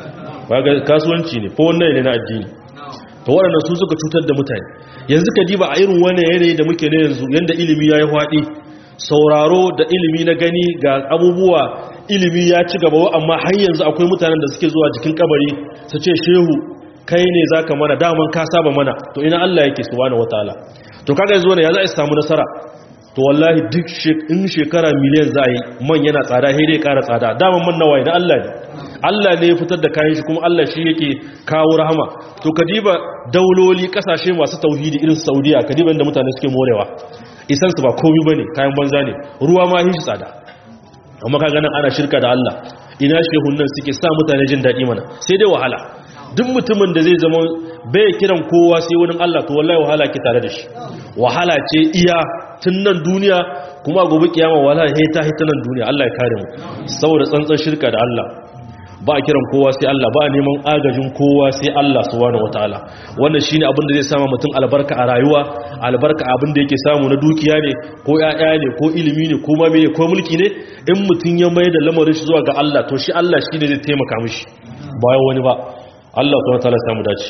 ga kasuwanci ne ko wannan ne na addini to waɗannan su suka cutar da mutane yanzu ka diba a irin wannan yanayi da muke ne yanzu yanda ilimi ya yi faɗi sauraro da ilimi na gani ga abubuwa ilimi ya ci gaba amma har yanzu akwai mutanen da suke zuwa jikin kabari su ce shehu kai ne zaka mana daman ka saba mana to ina Allah yake subhanahu wataala to kaga yanzu wannan ya za a samu nasara to wallahi duk in shekara miliyan za a yi man yana tsada sai dai ƙara tsada daman man nawaye da Allah ne Allah ne ya fitar da kayan shi kuma Allah shi yake kawo rahama to kadiba dauloli kasashe masu tauhidi irin Saudiya kadiba inda mutane suke morewa isan su ba komai bane kayan banza ne ruwa ma shi tsada amma kaga nan ana shirka da Allah ina shehun nan suke sa mutane jin daɗi mana sai dai wahala duk mutumin da zai zama bai kiran kowa sai wani Allah to wallahi wahala ke tare da shi wahala ce iya tun nan duniya kuma gobe kiyama wahala he ta hita nan duniya Allah ya kare mu saboda tsantsan shirka da Allah ba a kiran kowa sai Allah ba a neman agajin kowa sai Allah subhanahu wataala wannan shine abin da zai sama mutum albarka a rayuwa albarka abin da yake samu na dukiya ne ko ƴaƴa ne ko ilimi ne ko ma me ko mulki ne in mutum ya mai da lamarin shi zuwa ga Allah to shi Allah shine zai taimaka mishi bayan wani ba Allah subhanahu wataala samu dace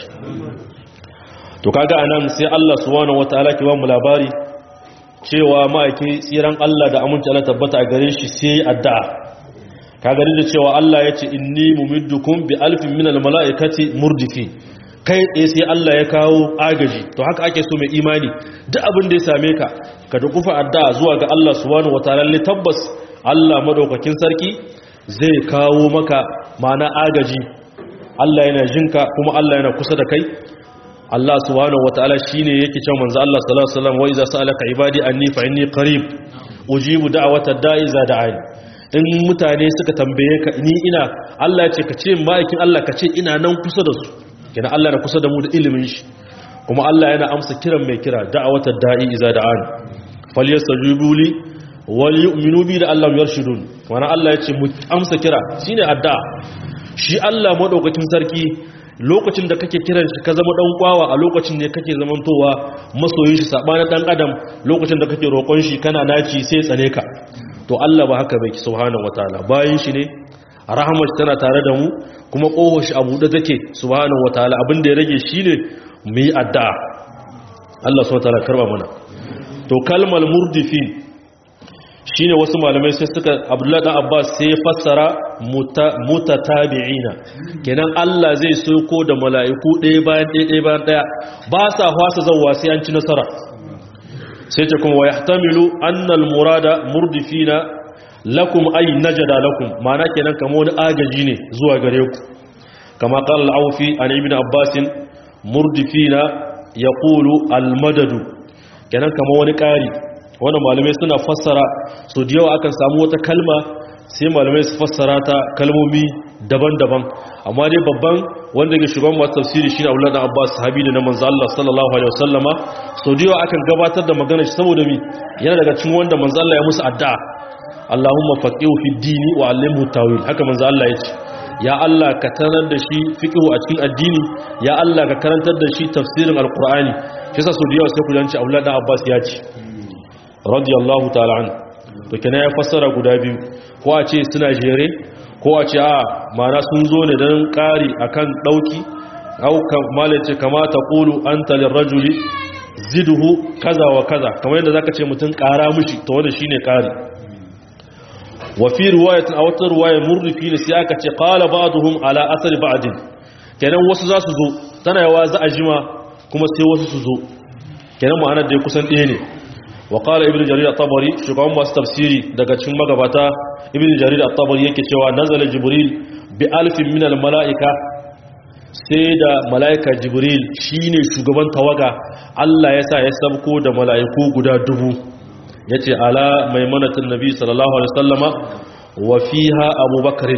to kaga anan sai Allah subhanahu wataala ke ba mu labari cewa ma'aiki tsiran Allah da aminci Allah tabbata a gare shi sai addu'a ka gani da cewa Allah ya ce inni mumiddukum bi alfin minal mala'ikati murdifi kai tsaye sai Allah ya kawo agaji to haka ake so mai imani duk abin da ya same ka ka dukufa addu'a zuwa ga Allah subhanahu wataala ne tabbas Allah madaukakin sarki zai kawo maka mana agaji Allah yana jinka kuma Allah yana kusa da kai Allah subhanahu wataala shine yake cewa manzo Allah sallallahu alaihi wasallam wa iza sa'alaka ibadi anni fa inni qarib ujibu da'watad da'i za da'ani in mutane suka tambaye ka ni ina Allah ya ce ka ce ma'aikin Allah ka ce ina nan kusa da su kina Allah na kusa da mu da ilimin shi kuma Allah yana amsa kiran mai kira da'awatar da'i iza da'an falyastajibu li wal yu'minu bi da Allah yarshudun wana Allah ya ce mu amsa kira shine addu'a shi Allah madaukakin sarki lokacin da kake kiran shi ka zama dan kwawa a lokacin ne kake zamantowa masoyin shi sabanin dan adam lokacin da kake roƙon shi kana naci sai tsane ka to Allah ba haka bai subhanahu wataala bayin shi ne rahmar tana tare da mu kuma kohon shi abu da take subhanahu wataala abin da ya rage shine mu yi addu'a Allah subhanahu wataala karba mana to kalmar murdifin shine wasu malamai sai suka Abdullahi dan Abbas sai fassara mutatabi'ina kenan Allah zai soko da mala'iku ɗaya bayan ɗaya ɗaya bayan ɗaya ba sa fasa zawwa sai an ci nasara sai ce kuma yahtamilu annal murada murdifina lakum ay najada lakum ma'ana kenan kamar wani agaji ne zuwa gare ku kama qala al-awfi an ibn abbas murdifina yaqulu al-madadu kenan kamar wani ƙari wannan malamai suna fassara so da yawa akan samu wata kalma sai malamai su fassara ta kalmomi daban-daban amma dai babban wanda ke shugaban masu tafsiri shine Abdullah da Abbas sahabi da na manzo Allah sallallahu alaihi wasallama so da yawa akan gabatar da magana shi saboda mi yana daga cikin wanda manzo Allah ya musu addu'a Allahumma faqihu fi dini wa allimhu tawil haka manzo Allah ya ce ya Allah ka tanar da shi fiqhu a cikin addini ya Allah ka karantar da shi tafsirin alqur'ani shi yasa so da yawa sai ku janci Abdullah da Abbas ya ce radiyallahu ta'ala an to kenan ya fassara guda biyu ko a ce suna jere ko a ce a mana sun zo ne don ƙari akan ɗauki aukan malace kamata ƙulu an talin rajuli ziduhu kaza wa kaza kamar yadda zaka ce mutum ƙara mushi ta wanda shine ƙari wafi ruwayatin a wata ruwayar murrifi ne sai aka ce ƙala ba'aduhum ala asali ba'adin kenan wasu za su zo tana yawa za a jima kuma sai wasu su zo kenan ma'anar da ya kusan ɗaya ne وقال ابن جرير الطبري شغان masu tafsiri daga cikin magabata ibn jarir at-tabari yake cewa nazala jibril bi alfin min al-mala'ika sai da mala'ika jibril shine shugaban tawaga Allah ya sa ya sabko da mala'iku guda dubu yace ala maimanatin nabi sallallahu alaihi wasallama wa fiha abubakar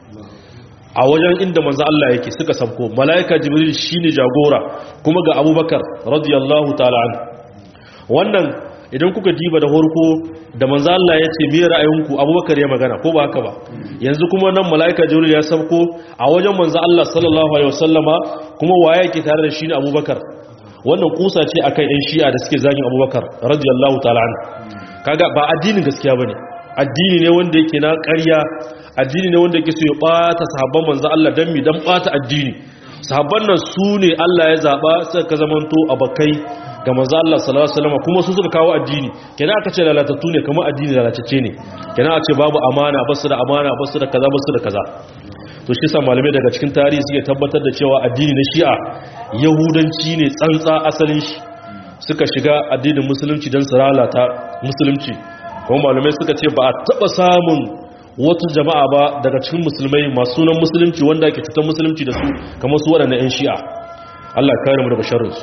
a wajen inda manzo Allah yake suka sabko mala'ika jibril shine jagora kuma ga abubakar radiyallahu ta'ala an wannan idan kuka diba da horko da manzo Allah ya ce me ra'ayinku Abubakar ya magana ko ba haka ba yanzu kuma nan malaika Jibril ya sauko a wajen manzo Allah sallallahu alaihi wasallama kuma waye yake tare da shi ne Abubakar wannan kusa ce akan ɗan Shi'a da suke zagin Abubakar radiyallahu ta'ala an kaga ba addinin gaskiya bane addini ne wanda yake na ƙarya addini ne wanda yake so ya bata sahabban manzo Allah dan mi dan bata addini sahabban nan su ne Allah ya zaba suka ka zamanto abakai ga manzo Allah sallallahu alaihi wasallam kuma su suka kawo addini kenan aka ce lalatattu ne kamar addini lalatacce ne kenan a ce babu amana basu da amana basu da kaza basu da kaza to shi sa malamai daga cikin tarihi suke tabbatar da cewa addini na Shi'a yahudanci ne tsantsa asalin shi suka shiga addinin musulunci dan su lalata musulunci kuma malamai suka ce ba a taba samun wata jama'a ba daga cikin musulmai masu sunan musulunci wanda ake cutar musulunci da su kamar su waɗannan 'yan shi'a Allah kare mu daga sharrinsu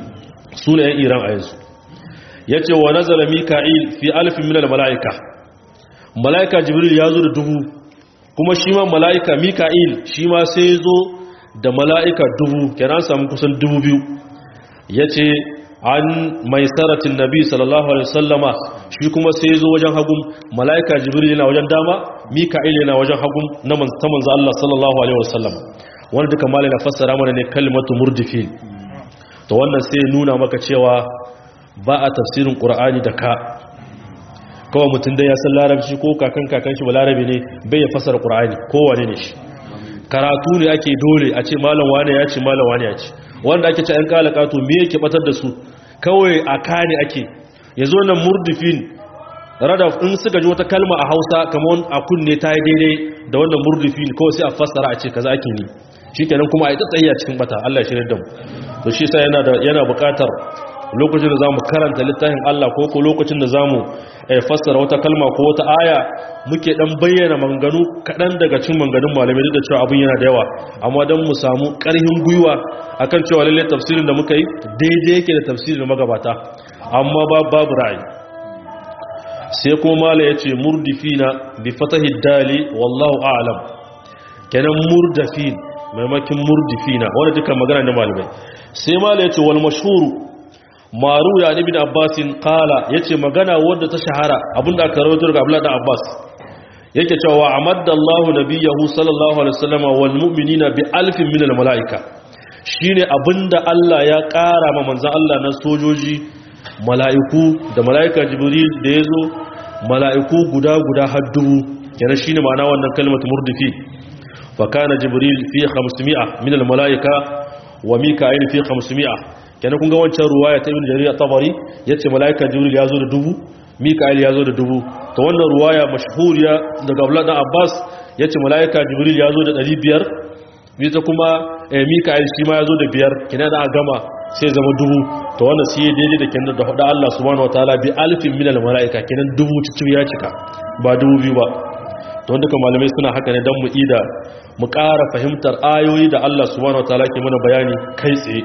su ne 'yan iran a yanzu ya ce wa nazara mika'il fi alfin minal mala'ika mala'ika jibril ya zo da dubu kuma shi ma mala'ika mika'il shi ma sai zo da mala'ika dubu kenan samu kusan dubu biyu ya ce an mai saratin nabi sallallahu alaihi wasallama shi kuma sai zo wajen hagun mala'ika jibril yana wajen dama mika'il yana wajen hagun na manzo Allah sallallahu alaihi wasallama wanda duka malai na fassara mana ne kalmatu murdifin to wannan sai nuna maka cewa ba a tafsirin qur'ani da ka kawai mutum da ya san larabci ko kakan kakan shi ba larabi ne bai ya fassara qur'ani kowane ne shi karatu ne ake dole a ce malam wane ya ce malam wane ya ce wanda ake ce an kala kato me yake batar da su kawai a kane ake yazo nan murdifin radaf in suka ji wata kalma a Hausa kamar a kunne ta yi daidai da wannan murdifin kawai sai a fassara a ce kaza ake ni shikenan kuma a yi tsayiya cikin bata Allah shi da mu to shi sai yana da yana buƙatar lokacin da zamu karanta littafin Allah ko ko lokacin da zamu fassara wata kalma ko wata aya muke dan bayyana manganu kadan daga cikin manganun malamai duk da cewa abin yana da yawa amma dan mu samu ƙarfin gwiwa akan cewa lalle tafsirin da muka yi daidai yake da tafsirin magabata amma babu ra'ayi sai kuma mala yace murdifina bi fatahi dali wallahu a'lam kenan murdafin maimakin murdifina wanda duka magana ne malamai sai mala yace wal mashhur maru ya ibn abbasin qala yace magana wanda ta shahara abinda aka rawaito daga abdullah da abbas yake cewa amadda allah nabiyahu sallallahu alaihi wasallam wal mu'minina bi alfin min al malaika shine abinda allah ya kara ma manzon allah na sojoji mala'iku da mala'ika jibril da yazo mala'iku guda guda har dubu kenan shine ma'ana wannan kalmatu murdifi fa kana jibril fi 500 min al mala'ika wa mika'il fi 500 kenan kun ga wancan ruwaya ta ibn jarir at-tabari yace mala'ika jibril ya zo da dubu mika'il ya zo da dubu to wannan ruwaya mashhuriya daga abdullah dan abbas yace mala'ika jibril ya zo da 500 ita kuma mika'il shi ma ya zo da biyar kenan da gama sai zama dubu to wannan sai daidai da kenan da hudu Allah subhanahu wataala bi alfin minal malaika kenan dubu cikin ya cika ba dubu biyu ba to wanda kuma malamai suna haka ne dan mu ida mu ƙara fahimtar ayoyi da Allah subhanahu wataala ke mana bayani kai tsaye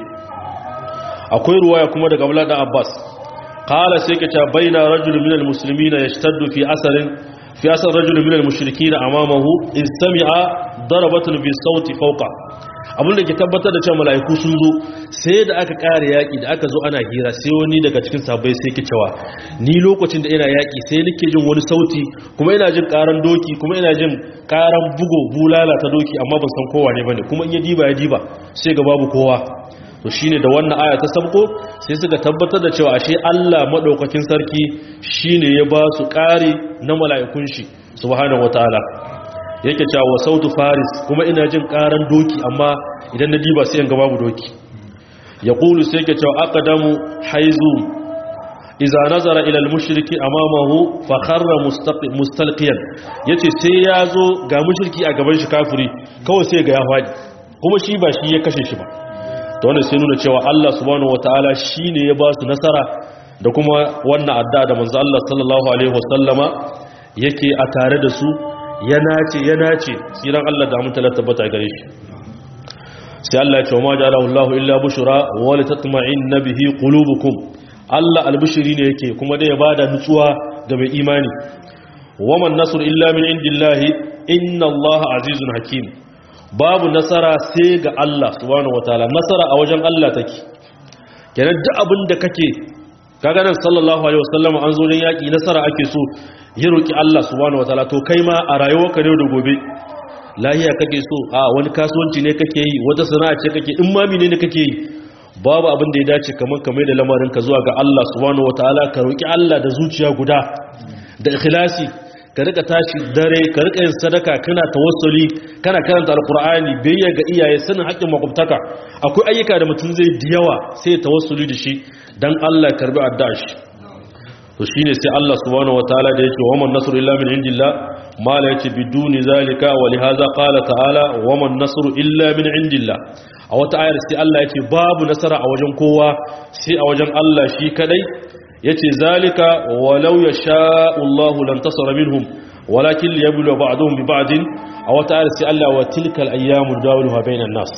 akwai ruwaya kuma daga Abdullah da Abbas qala sai ke ta baina rajulun minal muslimina yashtaddu fi asarin fi asar rajulun minal mushrikina amamahu istami'a darabatun bi sauti fawqa abinda ke tabbatar da cewa mala'iku sun zo sai da aka kare yaki da aka zo ana hira sai wani daga cikin sabai sai ke cewa ni lokacin da ina yaki sai nake jin wani sauti kuma ina jin karan doki kuma ina jin karan bugo bulala ta doki amma ban san kowa ne bane kuma in ya diba ya diba sai ga babu kowa to shine da wannan aya ta sabko sai suka tabbatar da cewa ashe Allah madaukakin sarki shine ya ba su kare na mala'ikun shi subhanahu wataala yake cewa sautu faris kuma ina jin karan doki amma idan na diba sai in ga babu doki ya kulu sai yake cewa aqdamu haizu idza nazara ila al-mushriki amamahu fa kharra mustalqiyan yace sai yazo ga mushriki a gaban shi kafiri kawai sai ga ya fadi kuma shi ba shi ya kashe shi ba to wannan sai nuna cewa Allah subhanahu wataala shine ya ba su nasara da kuma wannan adda da manzo Allah sallallahu alaihi wasallama yake a tare da su ya nace ya nace tsiran Allah da mutala tabbata gare shi sai Allah ya ce ma ja'alahu Allahu illa bushra wa litatma'inna bihi qulubukum Allah albishiri ne yake kuma dai ya bada nutsuwa ga mai imani waman nasr illa min indillahi inna Allah azizun hakim babu nasara sai ga Allah subhanahu wataala nasara a wajen Allah take kenan duk abin da kake kaga nan sallallahu alaihi wasallam an zo don yaki nasara ake so ya roki Allah subhanahu wataala to kai ma a rayuwarka ne da gobe lahiya kake so a wani kasuwanci ne kake yi wata sana'a ce kake in ma mene ne kake yi babu abin da ya dace kamar kamar da lamarin ka zuwa ga Allah subhanahu wataala ka roki Allah da zuciya guda da ikhlasi ka rika tashi dare ka rika yin sadaka kana tawassuli kana karanta alqur'ani biyayya ga iyaye sanin haƙƙin makwabtaka akwai ayyuka da mutum zai da yawa sai ya tawassuli da shi dan Allah ya karbi addu'a shi to shine sai Allah subhanahu wataala da yake waman nasru illa min indillah mala yace biduni zalika wa lihaza qala ta'ala waman nasru illa min indillah a wata ayar sai Allah yace babu nasara a wajen kowa sai a wajen Allah shi kadai yace zalika walau yasha'u Allahu lan tasara minhum walakin liyablu ba'dhum bi ba'din a wata ayar sai Allah wa tilkal ayyamu dawiluha bainan nas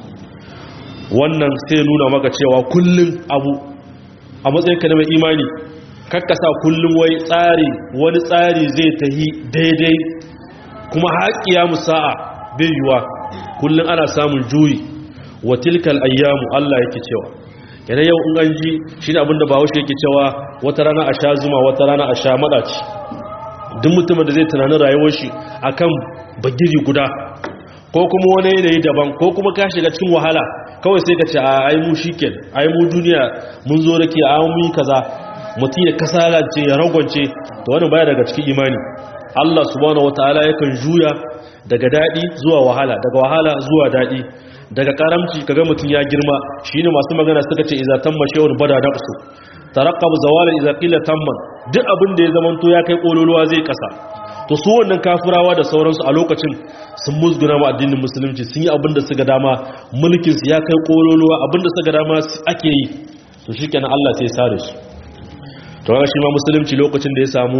wannan sai nuna maka cewa kullun abu a matsayin ka na mai imani kakkasa kullum wai tsari wani tsari zai tahi daidai kuma haƙiya musa'a bai yiwa kullum ana samun juyi wa tilkal ayyamu Allah yake cewa yana yau in an ji shi ne abinda ba haushe yake cewa wata rana a sha zuma wata rana a sha maɗaci duk mutumin da zai tunanin rayuwar shi akan bagiri guda ko kuma wani yanayi daban ko kuma ka shiga cikin wahala kawai sai ka ce a ai mu shiken ai mu duniya mun zo rake a mu yi kaza mutum ya kasalance ya ragwance da wani baya daga cikin imani Allah subhanahu wataala yakan juya daga dadi zuwa wahala daga wahala zuwa dadi daga karamci kaga mutum ya girma shine masu magana suka ce idza tamma shay'un bada naqsu taraqqab zawala idza qila tamman duk abin da ya zamanto ya kai kololuwa zai kasa to su wannan kafirawa da sauransu a lokacin sun musguna ma addinin musulunci sun yi abin da suka dama mulkin su ya kai kololuwa abin da suka dama ake yi to shikenan Allah sai ya sare su to ga shi ma musulunci lokacin da ya samu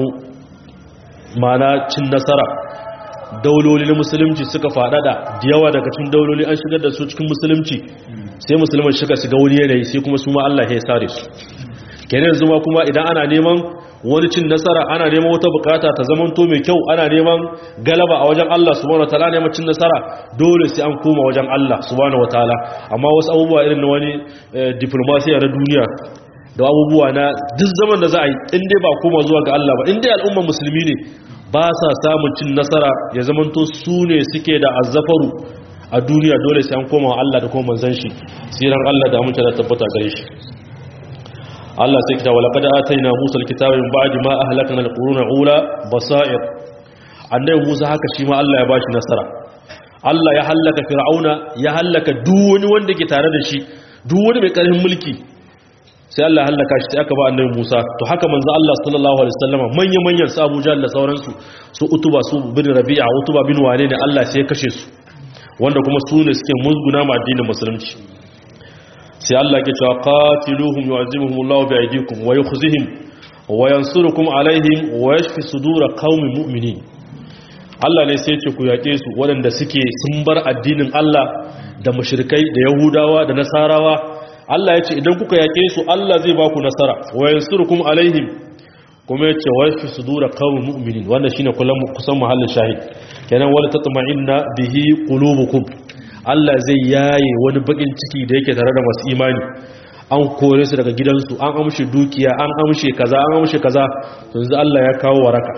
mana cin nasara dauloli na musulunci suka faɗaɗa da yawa daga cikin dauloli an shigar da su cikin musulunci sai musulman shiga shiga wani yanayi sai kuma su ma Allah ya sare su kenan yanzu ma kuma idan ana neman wani cin nasara ana neman wata bukata ta zaman to mai kyau ana neman galaba a wajen Allah subhanahu wataala neman cin nasara dole sai an koma wajen Allah subhanahu wataala amma wasu abubuwa irin na wani diplomasiya na duniya da abubuwa na duk zaman da za a yi inda ba koma zuwa ga Allah ba inda al'ummar musulmi ne ba sa samun cin nasara ya zamanto su ne suke da azzafaru a duniya dole sai an koma wa Allah da kuma manzan shi siran Allah da amince da tabbata gare shi Allah sai kita wala qad ataina Musa alkitaba min ba'di ma ahlakna alquruna ula basair annabi Musa haka shi ma Allah ya bashi nasara Allah ya hallaka fir'auna ya hallaka duk wani wanda ke tare da shi duk wani mai karfin mulki sai Allah ya hallaka shi sai aka ba annabi Musa to haka manzo Allah sallallahu alaihi wasallam manyan manyan su Abu Jahl da sauransu su Utuba su bin Rabi'a Utuba bin wane ne Allah sai ya kashe su wanda kuma su ne suke musguna ma addinin musulunci sai Allah ke cewa qatiluhum yu'azimuhum Allah bi aydikum wa yukhzihim wa yansurukum alaihim wa yashfi sudur qaumin mu'minin Allah ne sai ce ku yaƙe su waɗanda suke sun bar addinin Allah da mushrikai da Yahudawa da Nasarawa Allah ya ce idan kuka yaƙe su Allah zai ba ku nasara wa yansurukum alaihim kuma ya ce wa yashfi sudur qaumin mu'minin wannan shine kullum kusan mahallin shahid kenan wala tatma'inna bihi qulubukum Allah zai yaye wani bakin ciki da yake tare da masu imani an kore su daga gidansu an amshe dukiya an amshe kaza an amshe kaza yanzu Allah ya kawo waraka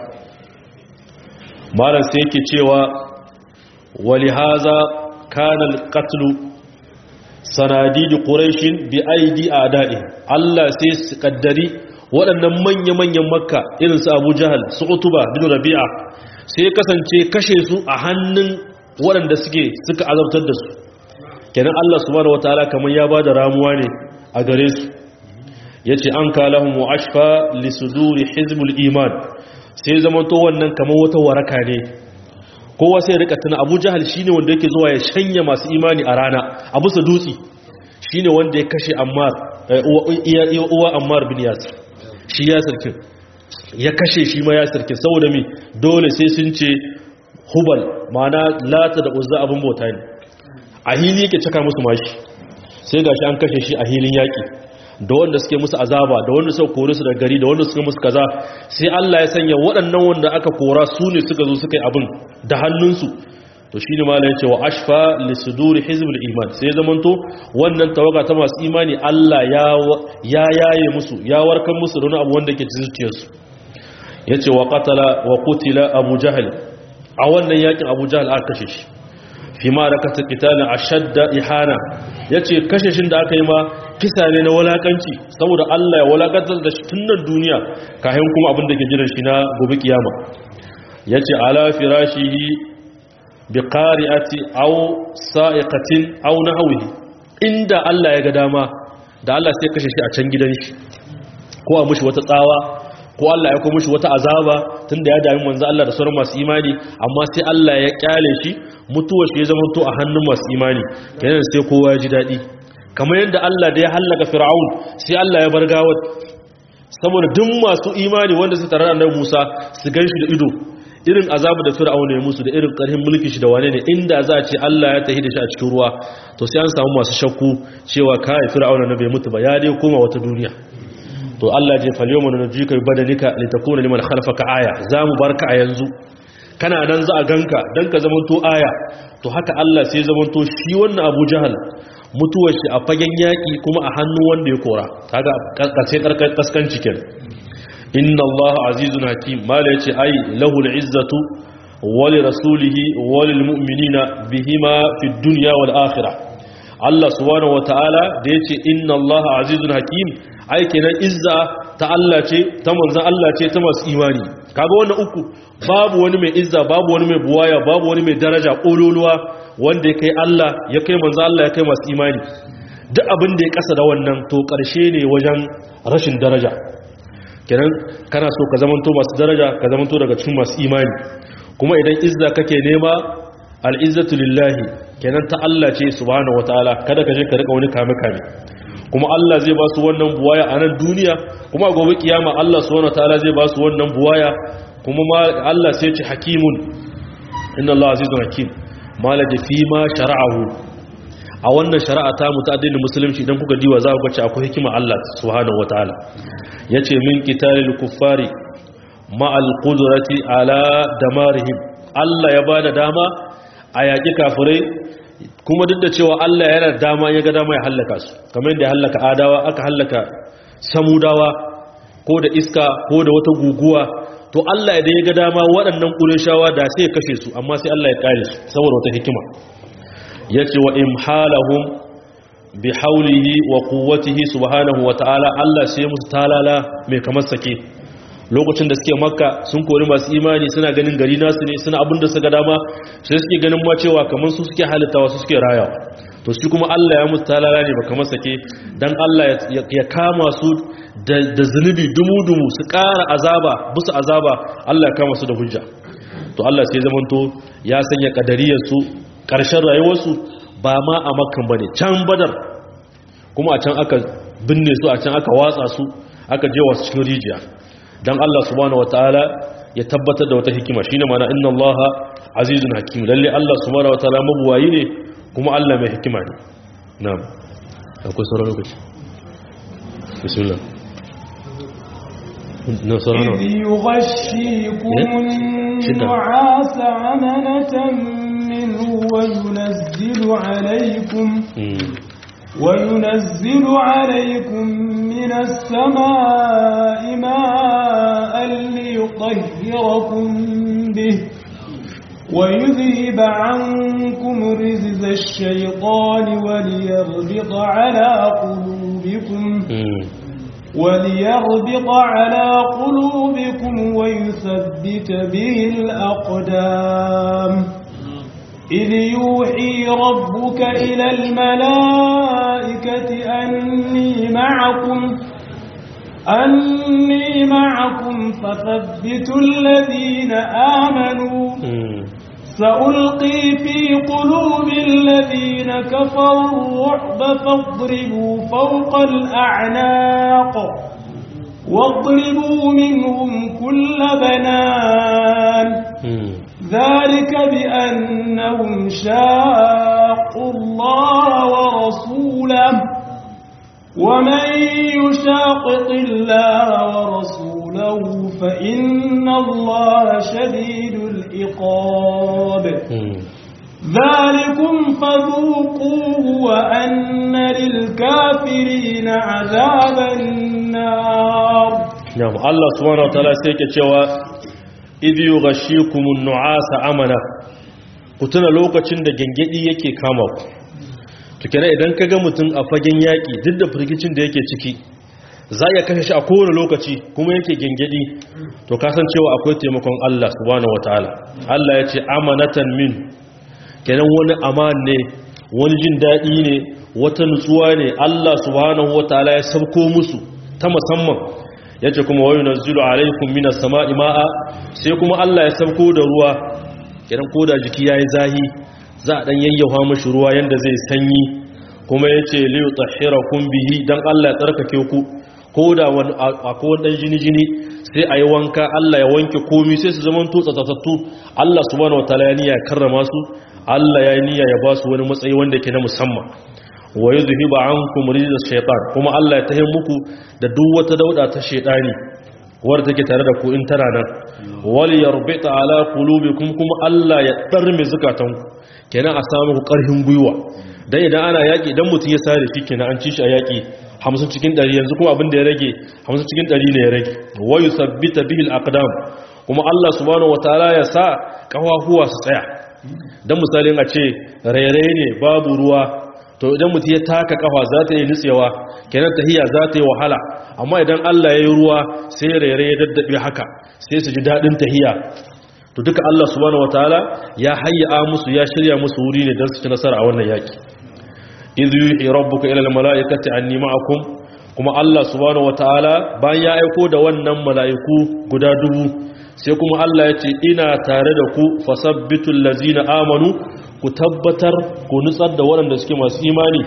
malam sai yake cewa wali haza kana alqatl sanadid quraish bi aidi a'da'i Allah sai su kaddari waɗannan manya-manyan makka irin su Abu Jahal su Utuba bin Rabi'a sai kasance kashe su a hannun waɗanda suke suka azabtar da su kenan Allah subhanahu wataala kamar ya bada ramuwa ne a gare su yace an kalahum wa ashfa li suduri hizbul iman sai zama to wannan kamar wata waraka ne kowa sai rika tuna Abu Jahal shine wanda yake zuwa ya shanya masu imani a rana a bisa dutsi shine wanda ya kashe Ammar uwa Ammar bin Yasir shi ya sarkin ya kashe shi ma ya sarkin saboda mi dole sai sun ce hubal mana lata da uzza abin bauta ne a hili yake caka musu mashi sai gashi an kashe shi a hilin yaki da wanda suke musu azaba da wanda suka kore su daga gari da wanda suka musu kaza sai Allah ya sanya waɗannan wanda aka kora su ne suka zo suka yi abin da hannunsu to shine malai yace wa ashfa li suduri hizbul iman sai zamanto wannan tawaga ta masu imani Allah ya ya yaye musu ya warkar musu da wani abu wanda ke cikin zuciyarsu yace wa qatala wa qutila abu jahl a wannan yakin abu jahal aka kashe shi fi ma da kata kitalin a shadda ihana ya ce kashe shi da aka yi ma kisa ne na walakanci saboda allah ya walakantar da shi tun nan duniya kayan kuma abin da ke jiran shi na gobe kiyama ya ce ala firashihi bi qari'ati aw sa'iqatin aw nahwihi inda allah ya ga dama da allah sai kashe shi a can gidan shi ko a mushi wata tsawa ko Allah ya kuma shi wata azaba tunda ya dami manzo Allah da sauran masu imani amma sai Allah ya kyale shi mutuwar shi ya zama to a hannun masu imani kenan sai kowa ya ji dadi kamar yadda Allah da ya halaka Fir'aun sai Allah ya bar gawar saboda duk masu imani wanda su tare da Annabi Musa su ganshi da ido irin azabu da Fir'aun ya musu da irin karhin mulkin shi da wane ne inda za a ce Allah ya tahi da shi a cikin ruwa to sai an samu masu shakku cewa kai Fir'aun na bai mutu ba ya dai koma wata duniya to Allah je falyoma na jika badanika litakuna liman khalfaka aya zamu barka a yanzu kana nan za a ganka dan ka zamanto aya to haka Allah sai zamanto shi wannan Abu Jahal mutuwar shi a fagen yaki kuma a hannu wanda ya kora kaga kace karkar kaskanci ken inna Allah azizun hakim mala yace ai lahu izzatu wa li rasulihi wa lil mu'minina bihima fid dunya wal akhirah Allah subhanahu wataala da yace inna Allah azizun hakim ai kenan izza ta Allah ce ta manzon Allah ce ta masu imani kaga wannan uku babu wani mai izza babu wani mai buwaya babu wani mai daraja kololuwa wanda ya kai Allah ya kai manzon Allah ya kai masu imani duk abin da ya kasa da wannan to karshe ne wajen rashin daraja kenan kana so ka zamanto masu daraja ka zamanto daga cikin masu imani kuma idan izza kake nema al-izzatu lillahi kenan ta Allah ce subhanahu wataala kada ka je ka rika wani kame kame kuma Allah zai ba su wannan buwaya a nan duniya kuma gobe kiyama Allah subhanahu wataala zai ba su wannan buwaya kuma ma Allah sai ce hakimun inna Allah azizun hakim malaji fi ma shara'ahu a wannan shari'a ta mu ta addinin musulunci idan kuka diwa za ku ga akwai hikima Allah subhanahu wataala yace min qitalil kuffari ma al qudrati ala damarihim Allah ya bada dama a yaƙi kafirai kuma duk da cewa Allah yana da dama ya ga dama ya hallaka su kamar yadda ya hallaka adawa aka hallaka samudawa ko da iska ko da wata guguwa to Allah idan ya ga dama waɗannan ƙureshawa da sai ya kashe su amma sai Allah ya kare su saboda wata hikima yace wa imhalahum bi haulihi wa quwwatihi subhanahu wa ta'ala Allah sai musu talala mai kamar sake lokacin da suke makka sun kori masu imani suna ganin gari nasu ne suna abin da suka dama sai suke ganin ma cewa kamar su suke halittawa su suke rayawa to shi kuma Allah ya musu talala ne ba kamar sake dan Allah ya kama su da zunubi dumu-dumu su ƙara azaba busu azaba Allah ya kama su da hujja to Allah sai zamanto ya sanya kadariyar su ƙarshen rayuwarsu ba ma a makkan bane can badar kuma a can aka binne su a can aka watsa su aka je wasu cikin rijiya dan Allah subhanahu wataala ya tabbatar da wata hikima shine mana inna Allah azizun hakim lalle Allah subhanahu wataala mabuwayi ne kuma Allah mai hikima ne na'am akwai sauran lokaci bismillah na sauran إذ يغشيكم النعاس عمنة منه وينزل عليكم وينزل عليكم من السماء ماء ليطهركم به ويذهب عنكم رزز الشيطان وليربط على قلوبكم وليربط على قلوبكم ويثبت به الأقدام إذ يوحي ربك إلى الملائكة أني معكم أني معكم فثبتوا الذين آمنوا سألقي في قلوب الذين كفروا الرعب فاضربوا فوق الأعناق واضربوا منهم كل بنان ذلك بأنهم شاقوا الله ورسوله ومن يشاقق الله ورسوله فإن الله شديد العقاب ذلكم فذوقوه وأن للكافرين عذاب النار نعم الله سبحانه وتعالى سيكي cewa idh yughashikumun nu'asa amana kutuna lokacin da gengedi yake kama ku to kenan idan kaga mutum a fagen yaki duk da firgicin da yake ciki za ya kashe shi a kowane lokaci kuma yake gengedi to kasancewa akwai taimakon Allah subhanahu wataala Allah ya ce amanatan min kenan wani aman ne wani jin daɗi ne wata nutsuwa ne Allah subhanahu wataala ya sauko musu ta musamman yace kuma wayu nazilu alaikum minas sama'i ma'a sai kuma Allah ya sauko da ruwa kenan koda jiki yayi zahi za a dan yayyafa mishi ruwa yanda zai sanyi kuma yace li yutahhirakum bihi dan Allah ya tsarkake ku koda wani akwai wani dan jini jini sai ayi wanka Allah ya wanke komai sai su zaman to tsatsatsattu Allah subhanahu wataala ya niyya karrama su Allah ya niyya ya ba su wani matsayi wanda ke na musamman wa yuzhiba ankum rijza shaytan kuma Allah ya tahe muku da duk wata dauda ta shaytani wadda take tare da ku in tana nan wal yarbita ala qulubikum kuma Allah ya darme zukatanku kenan a samu ku karhin gwiwa dan idan ana yaki idan mutun ya sare shi kenan an ci shi a yaki 50 cikin 100 yanzu kuma abin da ya rage 50 cikin 100 ne ya rage wa yusabbita bihi al aqdam kuma Allah subhanahu wataala ya sa kafafuwa su tsaya dan misalin a ce rairaye ne babu ruwa to idan mutum ya taka kafa za ta yi nutsewa kenan tahiya za ta yi wahala amma idan Allah ya yi ruwa sai rere ya daddabe haka sai su ji daɗin tahiya to duka Allah subhanahu wataala ya hayya musu ya shirya musu wuri ne don su ci nasara a wannan yaki idh yuhi rabbuka ila almalaikati anni ma'akum kuma Allah subhanahu wataala bayan ya aiko da wannan mala'iku guda dubu sai kuma Allah ya ce ina tare da ku fasabbitul lazina amanu ku tabbatar ku nutsar da waɗanda suke masu imani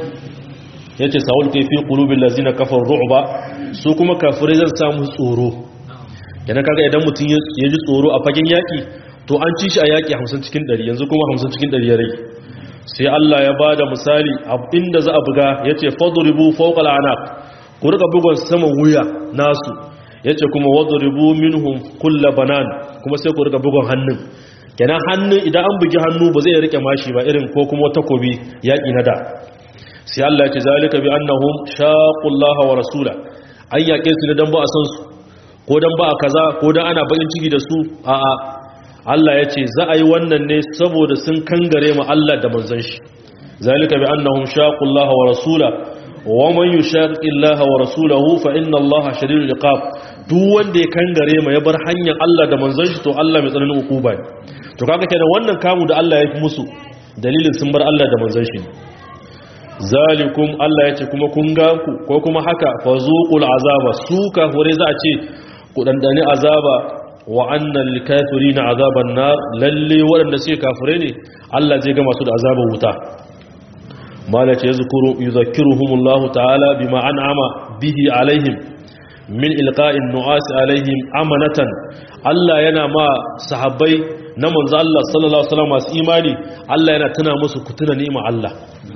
ya ce sa'ul kai fi ƙulubin lazina kafar ru'ba su kuma kafirai zan samu tsoro yana kaga idan mutum ya ji tsoro a fagen yaƙi to an ci shi a yaƙi hamsin cikin ɗari yanzu kuma hamsin cikin ɗari ya rai sai Allah ya ba da misali inda za a buga ya ce faduribu fauƙal anak ku rika bugon saman wuya nasu ya ce kuma waduribu minhum kulla banan kuma sai ku rika bugon hannun kenan hannun idan an bugi hannu ba zai rike mashi ba irin ko kuma takobi yaƙi na da sai Allah ya ce zalika bi annahum shaqullaha wa rasula an yaƙe su ne dan ba a san su ko dan ba a kaza ko dan ana bakin ciki da su a'a Allah ya ce za a yi wannan ne saboda sun kangare mu Allah da manzon shi zalika bi annahum shaqu Allah wa rasula wa man yushaqiqi Allah wa rasulahu fa inna Allah shadidul iqab duk wanda ya kangare ma ya bar hanyar Allah da manzon shi to Allah mai tsananin hukuma ne to kaga kenan wannan kamu da Allah ya fi musu dalilin sun bar Allah da manzon shi zalikum Allah ya ce kuma kun ga ku ko kuma haka fazuqul azaba su kafure za a ce ku dandani azaba wa annal kafirina azaban nar lalle waɗanda suke kafire ne Allah zai ga masu da azabar wuta malace yazkuru yuzakkiruhumullahu ta'ala bima an'ama bihi alaihim min ilqa'in nu'as alaihim amanatan Allah yana ma sahabbai na manzo Allah sallallahu alaihi wasallam masu imani Allah yana tuna musu ku tuna ni'imar Allah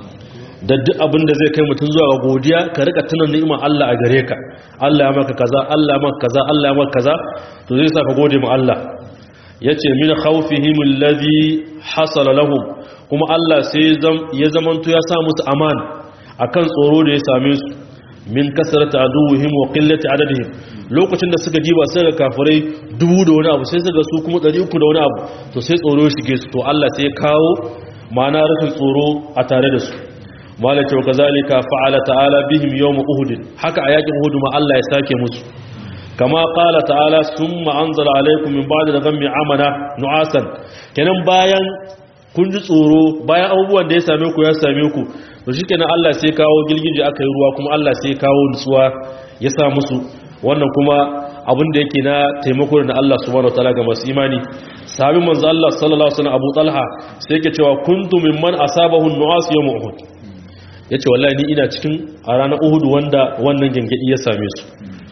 da duk abin da zai kai mutum zuwa ga godiya ka rika tuna ni'imar Allah a gare ka Allah ya maka kaza Allah ya maka kaza Allah ya maka kaza to zai sa ka gode ma Allah yace min khawfihim alladhi hasala lahum kuma Allah sai ya zamanto ya sa musu aman akan tsoro da ya same su min kasarata aduwwihim wa qillati adadihim lokacin da suka jiba sai ga kafirai dubu da wani abu sai suka su kuma 300 da wani abu to sai tsoro ya shige su to Allah sai ya kawo ma'ana rashin tsoro a tare da su malaka wa kazalika fa'ala ta'ala bihim yawm uhud haka a yakin uhud ma Allah ya sake musu kama qala ta'ala summa anzala alaykum min ba'di ghammi amana nu'asan kenan bayan kun ji tsoro bayan abubuwan da ya same ku ya same ku to shikenan Allah sai kawo gilgije aka yi ruwa kuma Allah sai kawo nutsuwa ya sa musu wannan kuma abin da yake na taimako da Allah subhanahu wataala ga masu imani sahabin manzo Allah sallallahu alaihi wasallam Abu Talha sai yake cewa kuntu mimman asabahu an-nu'as yawm Uhud yace wallahi ni ina cikin a ranar Uhud wanda wannan gangadi ya same su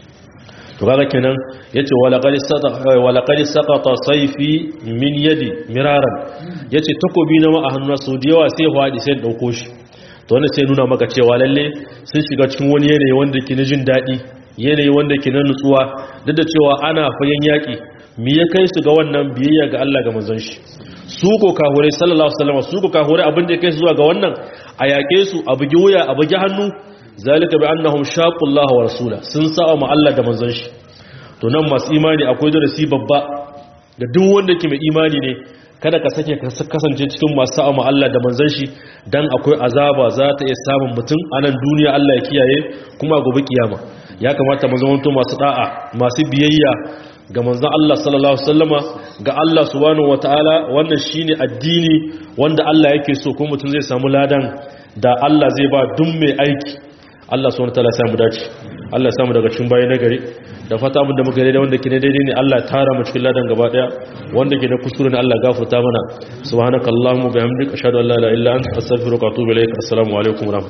to kaga kenan yace wala qad saqata wala qad saqata sayfi min yadi miraran yace takobi na ma a hannuna so da yawa sai hwadi sai dauko shi to wannan sai nuna maka cewa lalle sun shiga cikin wani yanayi wanda ke na jin dadi yanayi wanda ke na nutsuwa duk da cewa ana fagen yaki me ya kai su ga wannan biyayya ga Allah ga manzon shi su ko kahure sallallahu alaihi wasallam su ko kahure abin da ya kai su zuwa ga wannan a yake su a bugi wuya a bugi hannu zalika bi annahum shaqullah wa rasula sun sa'a ma Allah da manzon shi to nan masu imani akwai darasi babba da duk wanda ke mai imani ne kada ka sake ka kasance cikin masu sa'a ma Allah da manzon shi dan akwai azaba za ta iya samun mutum a nan duniya Allah ya kiyaye kuma gobe kiyama ya kamata mu zama masu da'a masu biyayya ga manzon Allah sallallahu alaihi wasallama ga Allah subhanahu wataala wannan shine addini wanda Allah yake so kuma mutum zai samu ladan da Allah zai ba duk mai aiki Allah subhanahu wataala ya samu dace Allah ya samu daga cikin bayi na gari da fata abin da muka daidai wanda ke ne daidai ne Allah ya tara mu cikin ladan gaba daya wanda ke na kuskure ne Allah gafarta mana subhanakallahumma bihamdika ashhadu an la ilaha illa anta astaghfiruka wa atubu ilaik assalamu alaikum